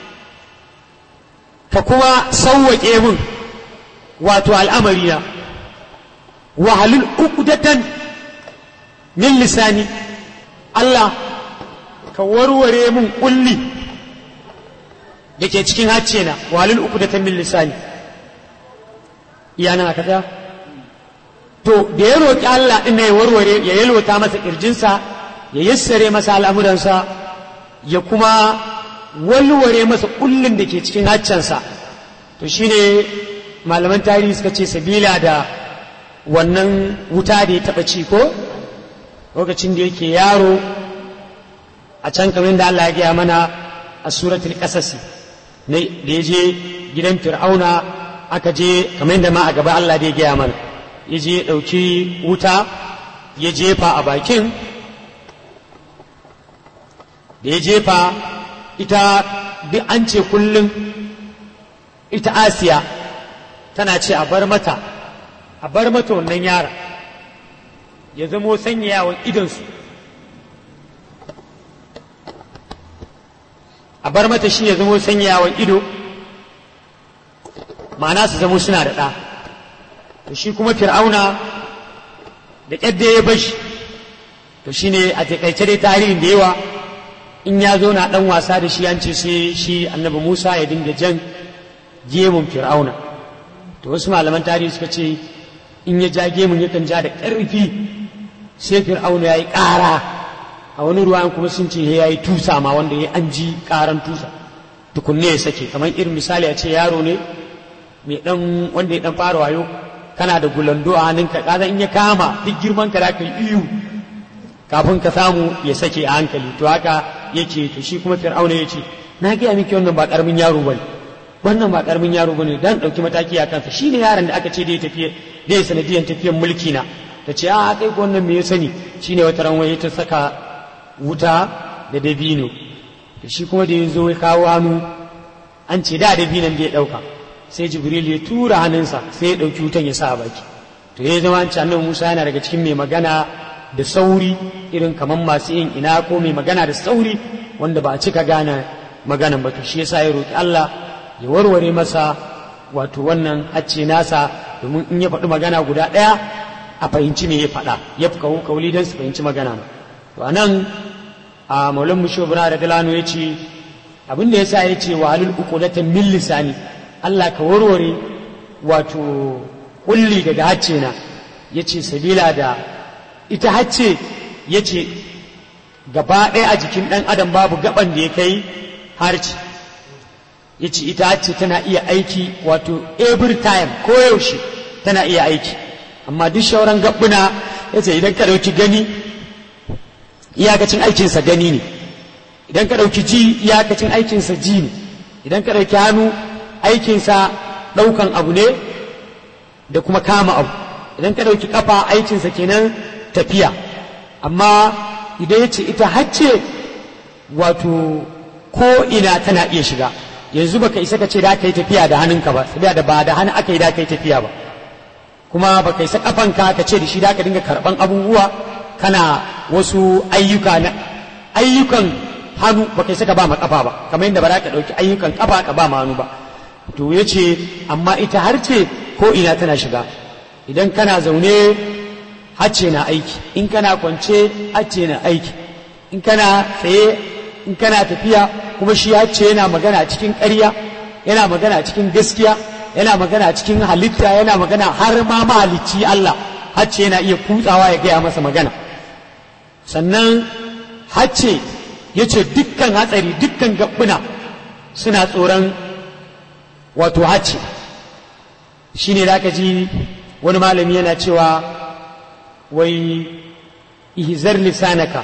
ka kuma sauwaƙe min wato al'amarina wa halul uqdatan min lisani Allah ka warware mun kulli da ke cikin hacce na walil uku da min lisani iyana aka ta to da ya roƙi Allah ɗin ya warware ya yalwata masa ƙirjinsa ya yassare masa al'amuransa ya kuma walware masa kullin da ke cikin haccensa to shine malaman tarihi suka ce sabila da wannan wuta da ya taɓa ci ko lokacin da yake yaro a can kamar da Allah ya gaya mana a suratul qasasi ne da ya je gidan fir'auna aka je kamar da ma a gaba Allah da ya gaya mana ya je ɗauki wuta ya jefa a bakin da ya jefa ita duk an ce kullum ita asiya tana ce a bar mata a bar mata wannan yara ya zamo sanyayawan idonsu a bar mata shi ya zamo sanyayawan ido ma'ana su zamo suna da ɗa to shi kuma fir'auna da ƙyadda ya bashi to shi ne a taƙaice dai tarihin da yawa in ya zo na ɗan wasa da shi an ce sai shi annabi musa ya dinga jan gemun fir'auna to wasu malaman tarihi suka ce in ya ja gemun yakan ja da ƙarfi sai fir'auna ya yi ƙara a wani ruwan kuma sun ce ya yi tusa ma wanda ya an ji ƙaran tusa tukunne ya sake kamar irin misali a ce yaro ne mai dan wanda ya dan fara wayo kana da gulando a hannunka kaza in ya kama duk girman ka zaka yi iyo kafin ka samu ya sake a hankali to haka yake to shi kuma fir'auna yace na gaya miki wannan ba karamin yaro bane wannan ba karamin yaro bane dan dauki mataki a kansa shine yaron da aka ce dai tafiye dai sanadiyan tafiyan mulki na ta ce a kai ko wannan me ya sani shine wata ran waye ta saka wuta da dabino to shi kuma da ya zo ya kawo hannu an ce da dabinan da ya dauka sai jibril ya tura hannunsa sai ya ɗauki wutan ya sa a baki to ya zama an annabi musa yana daga cikin mai magana da sauri irin kamar masu yin ina ko mai magana da sauri wanda ba a cika gane maganan ba to shi yasa ya roki Allah ya warware masa wato wannan hacce nasa domin in ya faɗi magana guda ɗaya a fahimci me ya faɗa ya fi kawo kauli don su fahimci magana to a nan a maulan mushobira da dalano ya ce abin da ya sa ya ce wa halul uqulatan min lisani Allah ka warware wato kulli daga hacce na ya ce sabila da ita hacce ya ce gaba ɗaya a jikin ɗan adam babu gaban da ya kai harci ya ce ita hacce tana iya aiki wato every time koyaushe tana iya aiki amma duk shauran gabbuna ya ce idan ka ɗauki gani iyakacin aikinsa gani ne idan ka ɗauki ji iyakacin aikinsa ji ne idan ka ɗauki hannu aikinsa ɗaukan abu ne da kuma kama abu idan ka ɗauki ƙafa aikinsa kenan tafiya amma idan ya ce ita hacce wato ko ina tana iya shiga yanzu baka isa ka ce da aka yi tafiya da hannunka ba saboda da ba da hannu aka yi da aka yi tafiya ba kuma baka isa kafanka ka ce da shi da aka dinga karban abubuwa kana wasu ayyuka na ayyukan hannu baka isa ka ba ma kafa ba kamar yadda ba za ka ɗauki ayyukan kafa ka ba ma hannu ba to ya ce amma ita har ce ko ina tana shiga idan kana zaune hacce na aiki in kana kwance hacce na aiki in kana tsaye in kana tafiya kuma shi hacce yana magana cikin ƙarya yana magana cikin gaskiya yana magana cikin halitta yana magana har ma mahalicci Allah hacce yana iya kutsawa ya gaya masa magana sannan hacce ya ce dukkan hatsari dukkan gabbuna suna tsoron wato hacce shi ne da ji wani malami yana cewa wai ihzar lisanaka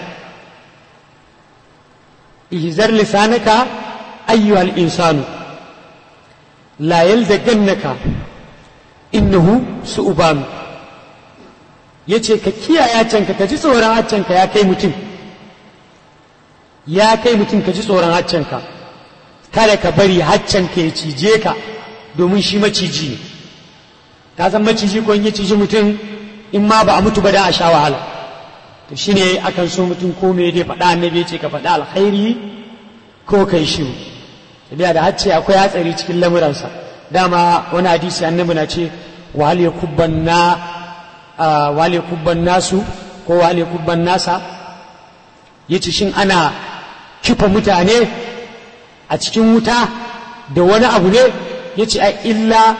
ihzar lisanaka ayyuhal insanu la yalzagannaka innahu su'ubanu yace ka kiyaye canka ka ji tsoron haccanka ya kai mutum ya kai mutum ka ji tsoron haccanka kada ka bari haccanka ya cije ka domin shi maciji ne ka san maciji ko in ya ciji mutum in ma ba a mutu ba da a sha wahala to shine akan so mutum ko me dai faɗa annabi ya ce ka faɗa alkhairi ko kai shiru tabiya da hacce akwai hatsari cikin lamuransa dama wani hadisi annabi na ce wahal yakubban na wahal yakubban nasu ko wahal yakubban nasa yace shin ana kifa mutane a cikin wuta da wani abu ne yace ai illa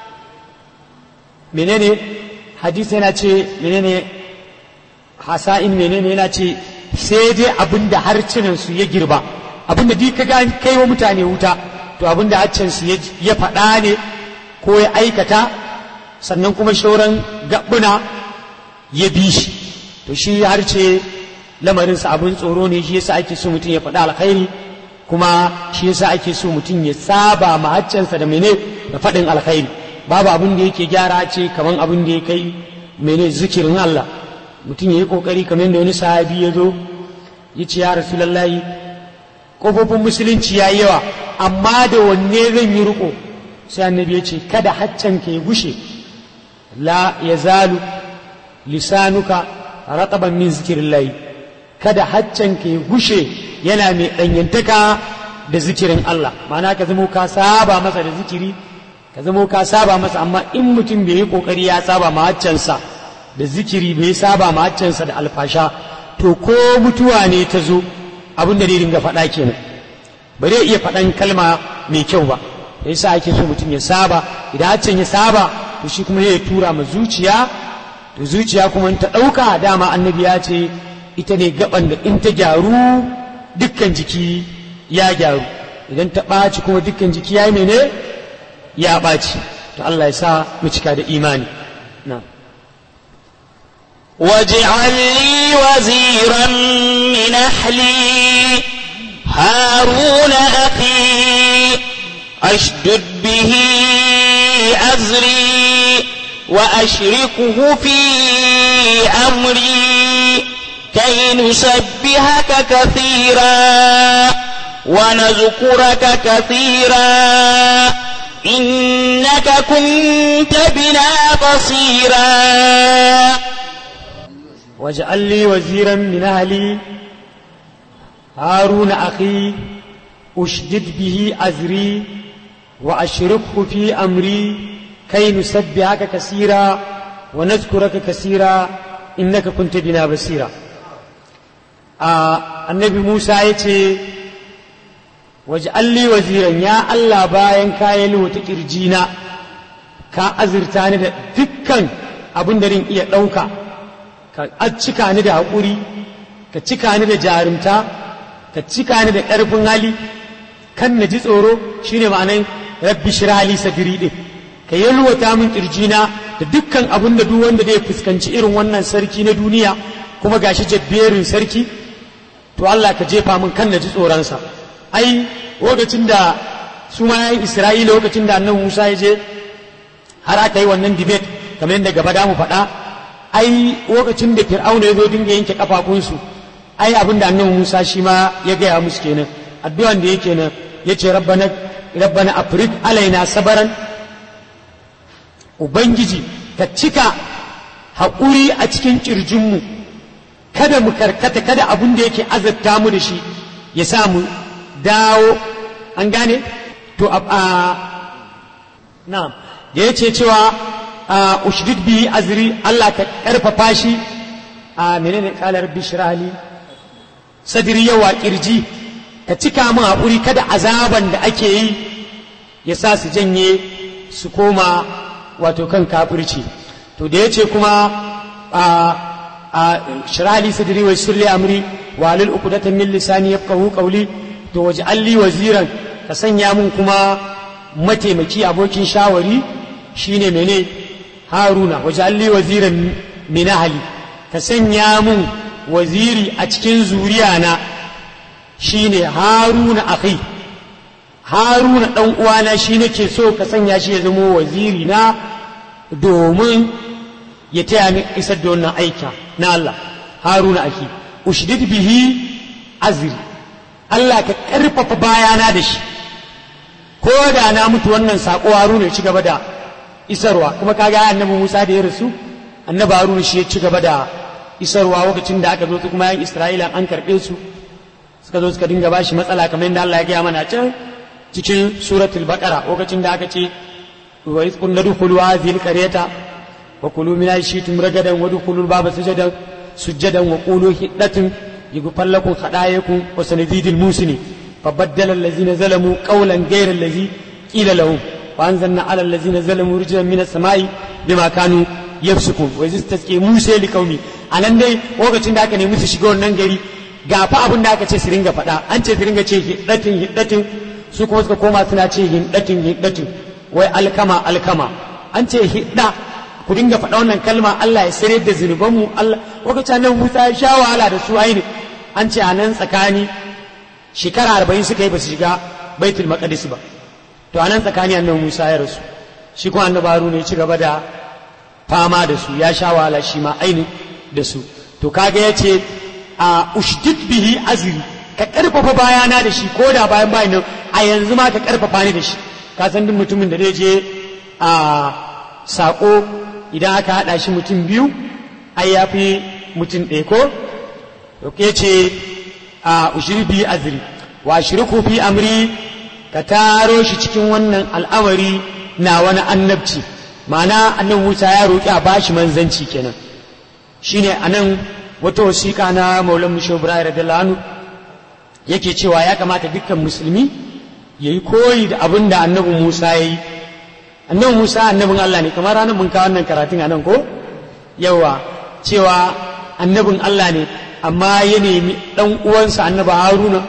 menene hadisi yana ce menene hasa'in menene yana ce sai dai abin da harcinan su ya girba abin da duk kaga kai wa mutane wuta to abin da harcin su ya faɗa ne ko ya aikata sannan kuma shauran gabbuna ya bi shi to shi harce lamarinsa abin tsoro ne shi yasa ake so mutum ya faɗa alkhairi kuma shi yasa ake so mutum ya saba ma haccansa da mene da faɗin alkhairi babu abin da yake gyara ce kaman abin da ya kai mene zikirin Allah mutum ya yi kokari kamar yadda wani sahabi ya zo ya ce ya rasulallahi kofofin musulunci ya yi yawa amma da wanne zan yi riko sai annabi ya ce kada haccan ka ya gushe la ya zalu lisanuka rataban min zikirillahi kada haccan ka ya gushe yana mai ɗanyantaka da zikirin Allah ma'ana ka zamo ka saba masa da zikiri ka zamo ka saba masa amma in mutum bai yi kokari ya saba ma haccansa da zikiri bai saba ma haccansa da alfasha to ko mutuwa ne ta zo abin da zai dinga faɗa kenan ba zai iya faɗan kalma mai kyau ba da yasa ake so mutum ya saba idan haccan ya saba to shi kuma zai tura ma zuciya to zuciya kuma ta ɗauka dama annabi ya ce ita ne gaban da in ta gyaru dukkan jiki ya gyaru idan ta ɓaci kuma dukkan jiki ya yi mene ya ɓaci to Allah ya sa mu cika da imani na واجعل لي وزيرا من أهلي هارون أخي أشدد به أزري وأشركه في أمري كي نسبحك كثيرا ونذكرك كثيرا إنك كنت بنا بصيرا واجعل لي وزيرا من أهلي هارون أخي أشدد به أزري وأشركه في أمري كي نسبحك كثيرا ونذكرك كثيرا إنك كنت بنا بصيرا آه النبي موسى يتي واجعل لي وزيرا يا الله باين كايلو تكرجينا ka azurta ni da dukkan abin da rin iya ɗauka ka cika ni da haƙuri ka cika ni da jarumta ka cika ni da ƙarfin hali kan na ji tsoro shine ma'anan rabbi shirali sadiri ɗin ka yalwata min ƙirjina da dukkan abin da duk wanda zai fuskanci irin wannan sarki na duniya kuma gashi jabberin sarki to Allah ka jefa min kan na ji tsoronsa ai lokacin da su ma yayin Isra'ila lokacin da annabi Musa ya je har aka yi wannan debate kamar yadda gaba da mu faɗa ai lokacin da fir'auna ya zo dinga yanke kafafunsu ai abin da annabi Musa shi ma ya gaya musu kenan addu'an da yake nan yace rabbana rabbana afrid alaina sabaran ubangiji ka cika haƙuri a cikin ƙirjinmu kada mu karkata kada abin da yake azabta mu da shi ya sa mu dawo an gane to a na'am da yace cewa ushdid bi azri Allah ka karfafa shi a menene qala rabbi shrah li sadri yawa kirji ka cika min haƙuri kada azaban da ake yi ya sa su janye su koma wato kan kafirci to da yace kuma a a shrah li sadri wa yassir li amri wa lil uqdatan min lisani yafqahu qawli to waj'al li waziran ka sanya mun kuma mataimaki abokin shawari shine mene haruna waj'al li waziran min ahli ka sanya mun waziri a cikin zuriya na shine haruna akhi haruna dan uwana shi nake so ka sanya shi ya zama waziri na domin ya taya ni isar da wannan aika na Allah haruna akhi ushdid bihi azri Allah ka karfafa bayana da shi ko da na mutu wannan sako haruna ya ci gaba da isarwa kuma kaga annabi Musa da ya rasu annabi haruna shi ya ci gaba da isarwa lokacin da aka zo su kuma yan Isra'ila an karɓe su suka zo suka dinga bashi matsala kamar yadda Allah ya gaya mana can cikin suratul baqara lokacin da aka ce wa iz kunna dukhulu hadhihi alqaryata wa kulu min aishitum ragadan wa dukhulu baba sujadan sujadan wa qulu hiddatun yughfar lakum khadayakum wa sanadidil musini فبدل الذين ظلموا قولا غير الذي قيل لهم وانزلنا على الذين ظلموا رجلا من السماء بما كانوا يفسقون وإذ استسقي موسى لقومه anan dai lokacin da aka nemi su shiga wannan gari ga fa abin da aka ce su ringa faɗa an ce su ringa ce hiddatin hiddatin su kuma suka koma suna ce hiddatin hiddatin wai alkama alkama an ce hidda ku dinga faɗa wannan kalma Allah ya sare da zunubanmu Allah lokacin nan Musa ya sha wahala da su aini an ce a nan tsakani shekara arba'in suka yi ba su shiga baitul maqdis ba to a nan tsakani annabi Musa ya rasu shi kuma annabi Haruna ya ci gaba da fama da su ya sha wahala shi ma aini da su to kaga ya ce a ushdid bihi azri ka karfafa bayana da shi ko da bayan bayan nan a yanzu ma ka karfafa ni da shi ka san duk mutumin da zai je a sako idan aka hada shi mutum biyu ai ya fi mutum ɗaya ko to ke ce a ushiri bihi azri wa shirku fi amri ka taro shi cikin wannan al'amari na wani annabci ma'ana annabi Musa ya roƙi a bashi manzanci kenan shine anan wata wasiƙa na maulan mushe ibrahim radiyallahu anhu yake cewa ya kamata dukkan musulmi ya yi koyi da abin da annabi musa ya yi annabi musa annabin allah ne kamar ranar mun kawo wannan karatun a nan ko yawa cewa annabin allah ne amma ya nemi ɗan uwansa annabi haruna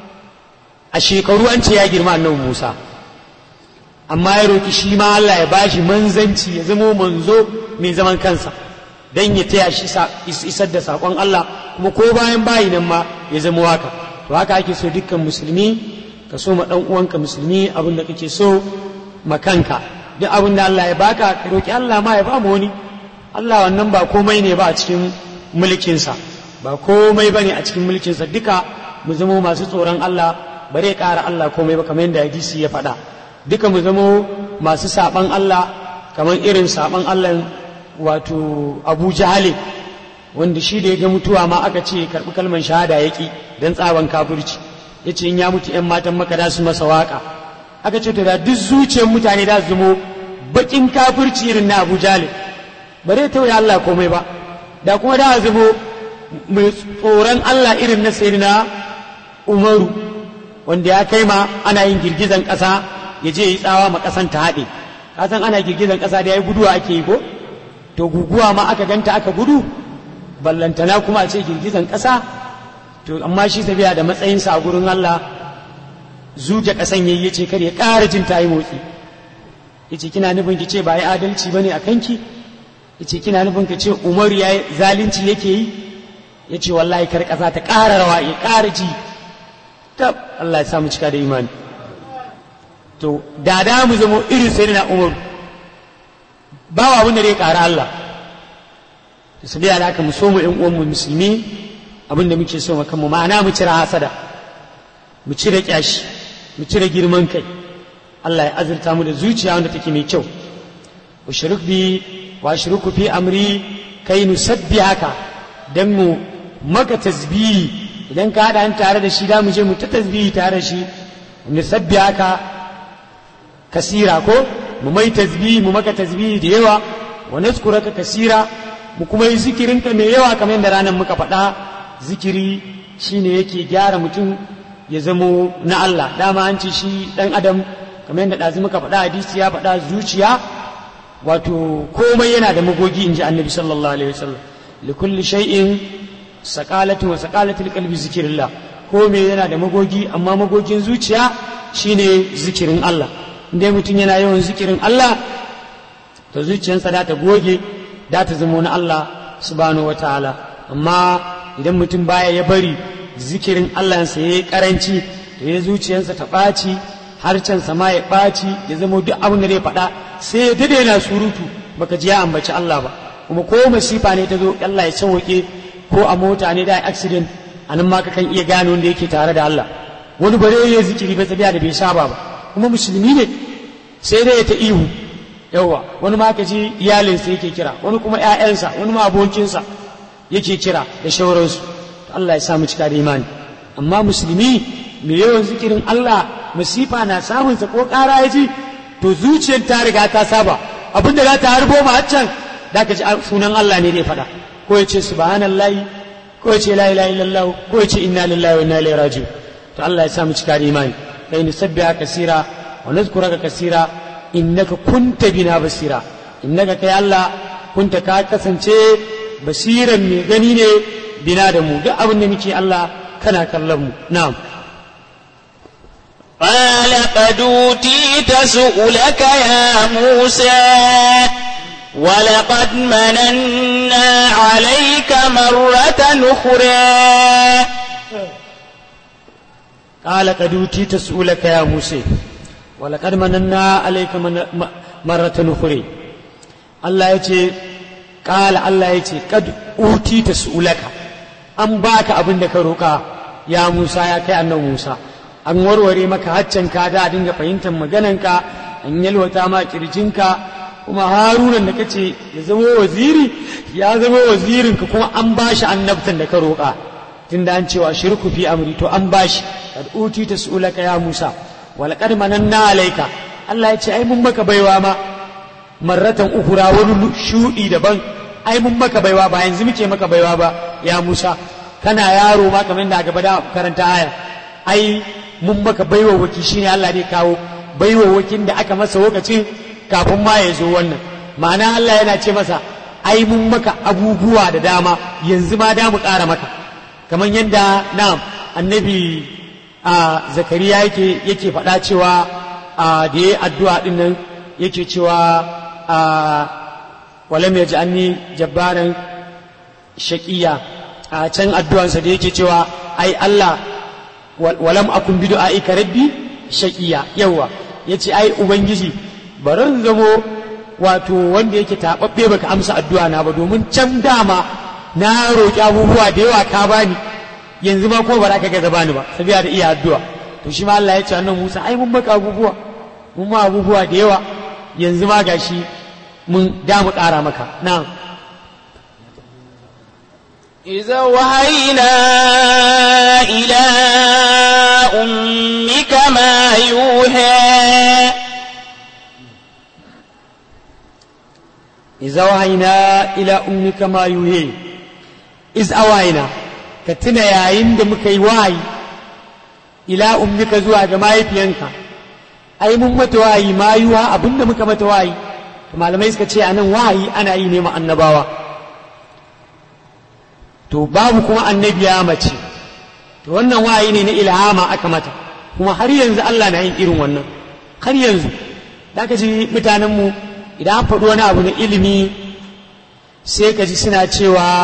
a shekaru an ce ya girma annabi musa amma ya roki shi ma allah ya bashi manzanci ya zamo manzo mai zaman kansa dan ya taya shi isar da saƙon Allah kuma ko bayan bayi nan ma ya zama haka to haka ake so dukkan musulmi ka so ma dan uwanka musulmi abin da kake so ma kanka duk abin da Allah ya baka ka roki Allah ma ya ba mu wani Allah wannan ba komai ne ba a cikin mulkinsa ba komai ba ne a cikin mulkinsa duka mu zama masu tsoron Allah bare ƙara Allah komai ba kamar yadda hadisi ya faɗa duka mu zama masu saɓan Allah kamar irin saɓan Allah wato abu jahale wanda shi da ya ga mutuwa ma aka ce karɓi kalmar shahada ya ƙi don tsaban kafirci ya ce in ya mutu ‘yan matan maka da su masa waƙa aka ce to da duk zuciyar mutane da su zamo baƙin kafirci irin na abu jahale ba zai tauye Allah komai ba da kuma da zamo mai tsoron Allah irin na sayyidina umaru wanda ya kai ma ana yin girgizan ƙasa ya je yi tsawa ma ƙasan ta haɗe kasan ana girgizan ƙasa da ya yi guduwa ake yi ko to guguwa ma aka ganta aka gudu ballantana kuma a ce girgizan ƙasa to amma shi tafiya da matsayinsa a gurin Allah zuje ƙasan yayi yace kar ya ƙara jin tayi motsi yace kina nufin ki ce ba yi adalci bane a kanki yace kina nufin ki ce Umaru yayi zalunci yake yi yace wallahi kar ƙasa ta ƙara rawa ya ƙara ji tab Allah ya samu cika da imani to da da mu zama irin sayyidina Umaru ba wa abin da zai ƙara Allah da su biya da haka mu so mu ƴan uwan mu musulmi abin da muke so kanmu ma'ana mu cire hasada mu cire kyashi mu cire girman kai Allah ya azurta mu da zuciya wanda take mai kyau ushrik bi wa shirku fi amri kai nusabbihaka dan mu maka tasbihi idan ka hada an tare da shi da mu je mu ta tasbihi tare da shi nusabbihaka kasira ko mu mai tasbihi mu maka tasbihi da yawa wa nazkuraka kasira mu kuma yi zikirinka mai yawa kamar yadda ranar muka faɗa zikiri shine yake gyara mutum ya zamo na Allah dama an ce shi ɗan adam kamar yadda ɗazu muka faɗa hadisi ya faɗa zuciya wato komai yana da magogi in ji annabi sallallahu alaihi wasallam likulli shay'in saqalatu wa saqalatul qalbi zikrillah komai yana da magogi amma magogin zuciya shine zikirin Allah inda mutum yana yawan zikirin Allah to zuciyarsa da ta goge da ta zama na Allah subhanahu wataala amma idan mutum baya ya bari zikirin Allah ya yi karanci da ya zuciyarsa ta ɓaci harcensa ma ya ɓaci ya zama duk abin da zai faɗa sai ya dade yana surutu baka ji ya ambaci Allah ba kuma ko masifa ne ta zo Allah ya sauke ko a mota ne da accident a nan ma ka kan iya gane wanda yake tare da Allah wani bare ya zikiri ba tabiya da bai saba ba kuma musulmi ne sai dai ya ta ihu yawa wani ma ka ji iyalinsa yake kira wani kuma ƴaƴansa wani ma abokinsa yake kira da shauransu Allah ya samu cika da imani amma musulmi mai yawan zikirin Allah masifa na samunsa ko ƙara ya ji to zuciyar ta riga ta saba abinda za ta harbo ma haccan da ka ji sunan Allah ne zai faɗa ko ya ce subhanallahi ko ya ce la ilaha illallah ko ya ce inna lillahi wa inna ilaihi raji'un to Allah ya samu cika da imani kai ni sabbiha kasira wa nazkuraka kasira innaka kunta bina basira innaka kai Allah kunta ka kasance basiran mai gani ne bina da mu duk abin da muke Allah kana kallon mu na'am قال قد أوتيت سؤلك يا موسى ولقد مننا عليك مرة أخرى قال قد أوتيت سؤلك يا موسى ولقد مننا عليك من مرة أخرى الله يتي قال الله يتي قد أوتيت سؤلك an baka abin da ka roƙa ya Musa ya kai annabi Musa an warware maka haccan ka da dinga fahimtar magananka an yalwata ma kirjinka kuma harunan da kace ya zama waziri ya zama wazirin ka kuma an bashi annabtan da ka roƙa tunda an cewa shirku fi amri to an bashi kad uti tasulaka ya Musa wal qad mananna alayka Allah ya ce ai mun maka baiwa ma marratan ukura wani shudi daban ai mun maka baiwa ba yanzu muke maka baiwa ba ya Musa kana yaro ma kamar da gaba da karanta aya ai mun maka baiwa waki shine Allah ne kawo baiwa wakin da aka masa lokacin kafin ma ya zo wannan ma'ana Allah yana ce masa ai mun maka abubuwa da dama yanzu ma da mu ƙara maka kamar yadda na annabi a zakariya yake yake faɗa cewa a da ya addu'a ɗin nan yake cewa a walam ya ji jabbaran shaƙiya a can addu'ansa da yake cewa ai Allah walam akun bi du'aika rabbi shaqiya yawa yace ai ubangiji baran zamo wato wanda yake tababbe baka amsa addu'a na ba domin can dama na roƙi abubuwa da yawa ka bani yanzu ma ko ba za ka ga bani ba sabiya da iya addu'a to shi ma Allah ya ce annan Musa ai mun maka abubuwa mun ma abubuwa da yawa yanzu ma gashi mun da mu ƙara maka na'am إذا وهينا إلى أمك ما يوحى إذا وهينا إلى أمك ما يوحى إذ أوهينا كتنا يا عند مكي واي إلى أمك زوا جماعي بيانك أي mun mata wayi ma yiwa abinda muka mata wayi malamai suka ce anan wayi ana yi ne ma annabawa to babu kuma annabiya mace to wannan wayi ne na ilhama aka mata kuma har yanzu Allah na yin irin wannan har yanzu da ka ji mutanenmu idan an faɗi wani abu na ilimi sai ka ji suna cewa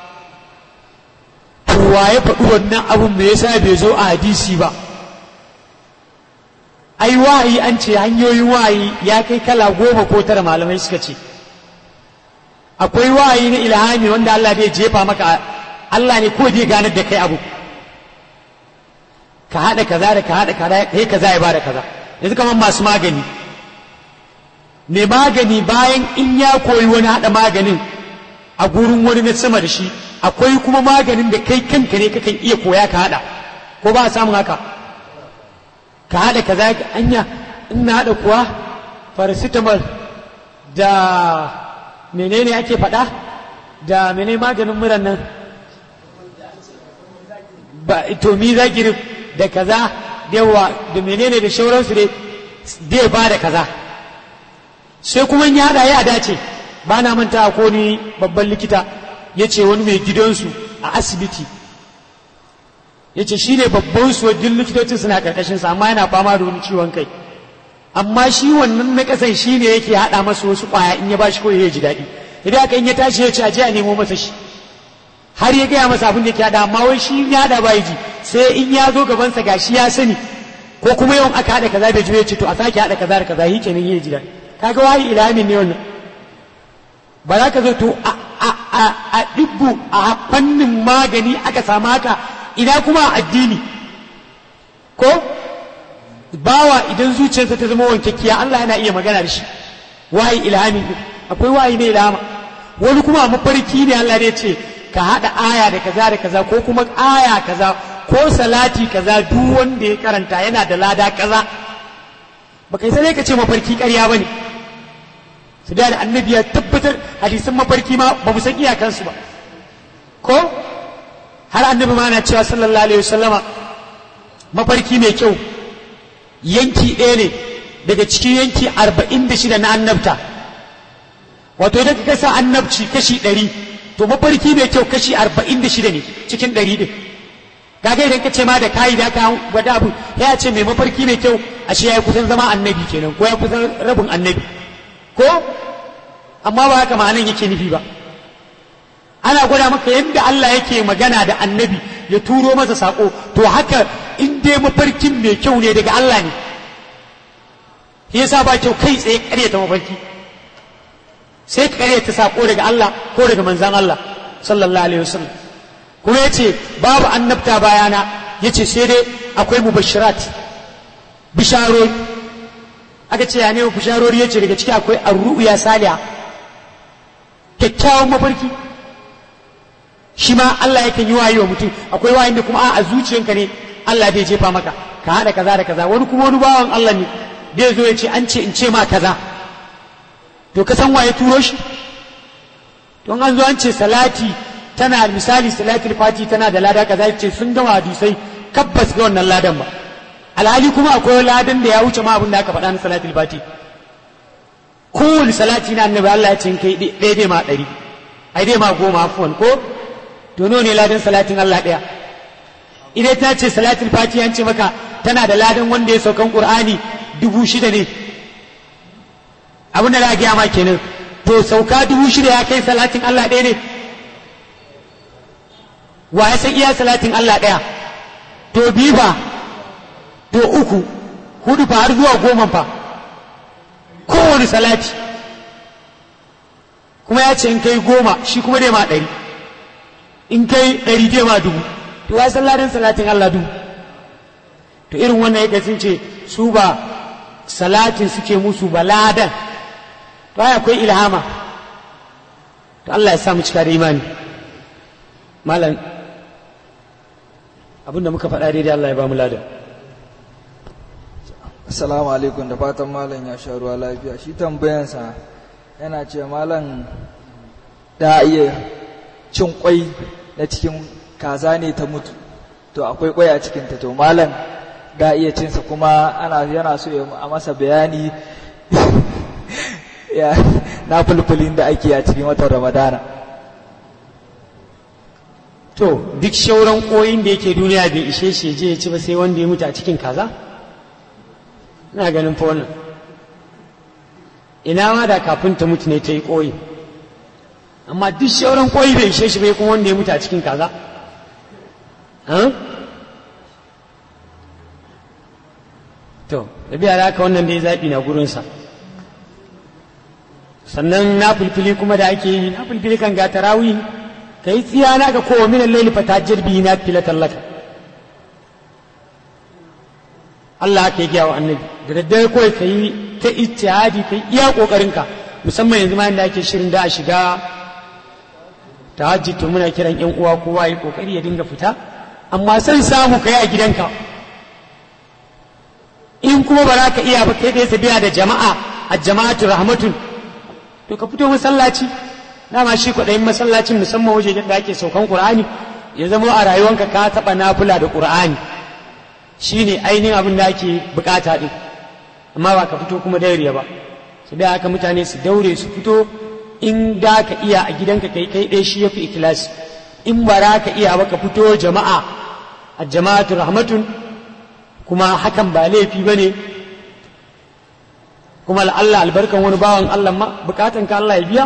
wa ya faɗi wannan abun me yasa bai zo a hadisi ba ai wahayi an ce hanyoyin wahayi ya kai kala goma ko tara malamai suka ce akwai wahayi na ilhami wanda Allah zai jefa maka Allah ne ko zai ganar da kai abu ka haɗa kaza da ka haɗa kaza kai kaza ya bada kaza yanzu kamar masu magani mai magani bayan in ya koyi wani haɗa maganin a gurin wani na sama da shi akwai kuma maganin da kai kanka ne kakan iya koya ka haɗa ko ba a samun haka ka haɗa kaza anya in na haɗa kuwa paracetamol da menene ake faɗa da menene maganin muran nan ba to mi zakirin da kaza da yawa da menene da shauransu dai zai ba da kaza sai kuma in ya haɗa ya dace ba na manta ko ni babban likita ya ce wani mai gidansu a asibiti ya ce shi ne babban su wajen likitocin suna karkashinsa amma yana fama da wani ciwon kai amma shi wannan na kasan shi ne yake haɗa masa wasu ƙwaya in ya ba shi kawai ya ji daɗi idan aka in ya tashi ya ce a je a nemo masa shi har ya gaya masa abin da yake haɗa amma wai shi ya haɗa ba ji sai in ya zo gabansa ga shi ya sani ko kuma yawan aka haɗa kaza bai ji ya ce to a sake haɗa kaza da kaza yi kenan ya ji daɗi kaga wayi ilamin ne wannan ba za ka zo to a ɗibbu a fannin magani aka samu haka ina kuma a addini ko bawa idan zuciyarsa ta zama wankakkiya Allah yana iya magana da shi wayi ilhami akwai wayi ne ilhama wani kuma a mafarki ne Allah ya ce ka haɗa aya da kaza da kaza ko kuma aya kaza ko salati kaza duk wanda ya karanta yana da lada kaza baka yi sai ka ce mafarki ƙarya bane su da annabi ya tabbatar hadisan mafarki ma ba mu san iyakansu ba ko har annabi ma na cewa sallallahu alaihi wasallama mafarki mai kyau yanki ɗaya ne daga cikin yanki arba'in da shida na annabta wato idan ka kasa annabci kashi ɗari to mafarki mai kyau kashi arba'in da shida ne cikin ɗari ɗin kaga idan ka ce ma da kayi da ka gwada abu ya ce mai mafarki mai kyau ashe ya yi kusan zama annabi kenan ko ya kusan rabin annabi ko amma ba haka ma'anan yake nufi ba ana gwada maka yadda Allah yake magana da annabi ya turo masa sako to haka in dai mafarkin mai kyau ne daga Allah ne shi yasa ba kyau kai tsaye karyata mafarki sai ka karyata sako daga Allah ko daga manzan Allah sallallahu alaihi wasallam kuma yace babu annabta bayana yace sai dai akwai mubashirat bisharori aka ce ya nemi bisharori yace daga ciki akwai arru'ya saliha kyakkyawan mafarki shi ma Allah yakan yi wayi wa mutum akwai wayin da kuma a zuciyanka ne Allah bai jefa maka ka haɗa kaza da kaza wani kuma wani bawan Allah ne zai zo ya ce an ce in ce ma kaza to ka san waye turo shi don an zo an ce salati tana misali salatul fati tana da lada kaza ce sun gama hadisai kabbas ga wannan ladan ba alhali kuma akwai ladan da ya wuce ma abin da aka faɗa na salatul fati kowane salati na annabi Allah ya ce kai ɗaya dai ma ɗari ai dai ma goma afuwan ko to nawa ne ladan salatin Allah ɗaya idan ta ce salatul fati an ce maka tana da ladan wanda ya saukan qur'ani dubu shida ne abin da za a gaya ma kenan to sauka dubu shida ya kai salatin Allah ɗaya ne wa ya san iya salatin Allah ɗaya to biyu fa to uku hudu fa har zuwa goma fa kowane salati kuma ya ce in kai goma shi kuma dai ma ɗari in kai ɗari dai ma dubu to ya san ladan salatin Allah dubu to irin wannan ya ce su ba salatin suke musu ba ladan to ai akwai ilhama to Allah ya sa mu cika da imani malam abinda muka faɗa daidai Allah ya ba mu ladan Assalamu alaikum da fatan malam ya sha ruwa lafiya shi tambayansa yana ce malam da iya cin kwai na cikin kaza ne ta mutu to akwai kwai a cikinta to malam da iya cinsa kuma ana yana so ya a masa bayani ya na fulfulin da ake a cikin watan ramadana to duk shauran koyin da yake duniya bai ishe shi je ya ci ba sai wanda ya mutu a cikin kaza ina ganin fa wannan ina ma da kafin ta mutu ne ta yi koyi amma duk shauran koyi bai ishe shi bai kuma wanda ya mutu a cikin kaza to da biya da haka wannan dai zaɓi na gurinsa sannan na fulfili kuma da ake yi na fulfili kan ga tarawih ka yi tsiya na ga kowa minan laili fata jirbi na fila tallaka Allah aka yi gyawa annabi da daddare kawai ka yi ta ijtihadi ka yi iya ƙoƙarinka musamman yanzu ma yadda ake shirin da a shiga tahajjud to muna kiran yan uwa kowa yi ƙoƙari ya dinga fita amma san samu ka yi a gidanka in kuma ba za ka iya ba kai ɗaya sabiya da jama'a a jama'atu rahmatun to ka fito masallaci dama shi kwaɗayin masallacin musamman wajejen da ake saukan ƙur'ani ya zama a rayuwanka ka taɓa nafula da ƙur'ani shi ne ainihin abin da ake bukata ɗin amma ba ka fito kuma dauriya ba su da haka mutane su daure su fito in da ka iya a gidanka kai kai ɗaya shi ya fi ikilasi in ba za ka iya ba ka fito jama'a a jama'atu rahmatun kuma hakan ba laifi ba ne kuma Allah albarkan wani bawan Allah ma bukatan ka Allah ya biya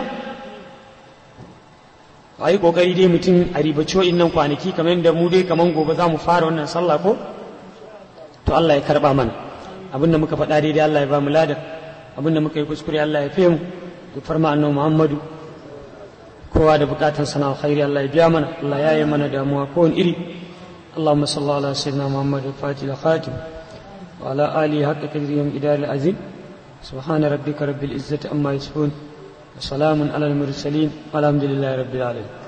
a yi kokari dai mutum a ribaci nan kwanaki kamar yadda mu dai kamar gobe za mu fara wannan sallah ko to Allah ya karba mana abinda muka faɗa daidai Allah ya ba mu ladar abinda muka yi kuskure Allah ya fi mu da farma annabi Muhammadu kowa da bukatan sana alkhairi Allah ya biya mana Allah ya yi mana damuwa ko wani iri اللهم صل على سيدنا محمد الفاتح الخاتم وعلى آله حق قدره إدار العظيم سبحان ربك رب العزة أما يصفون وسلام على المرسلين والحمد لله رب العالمين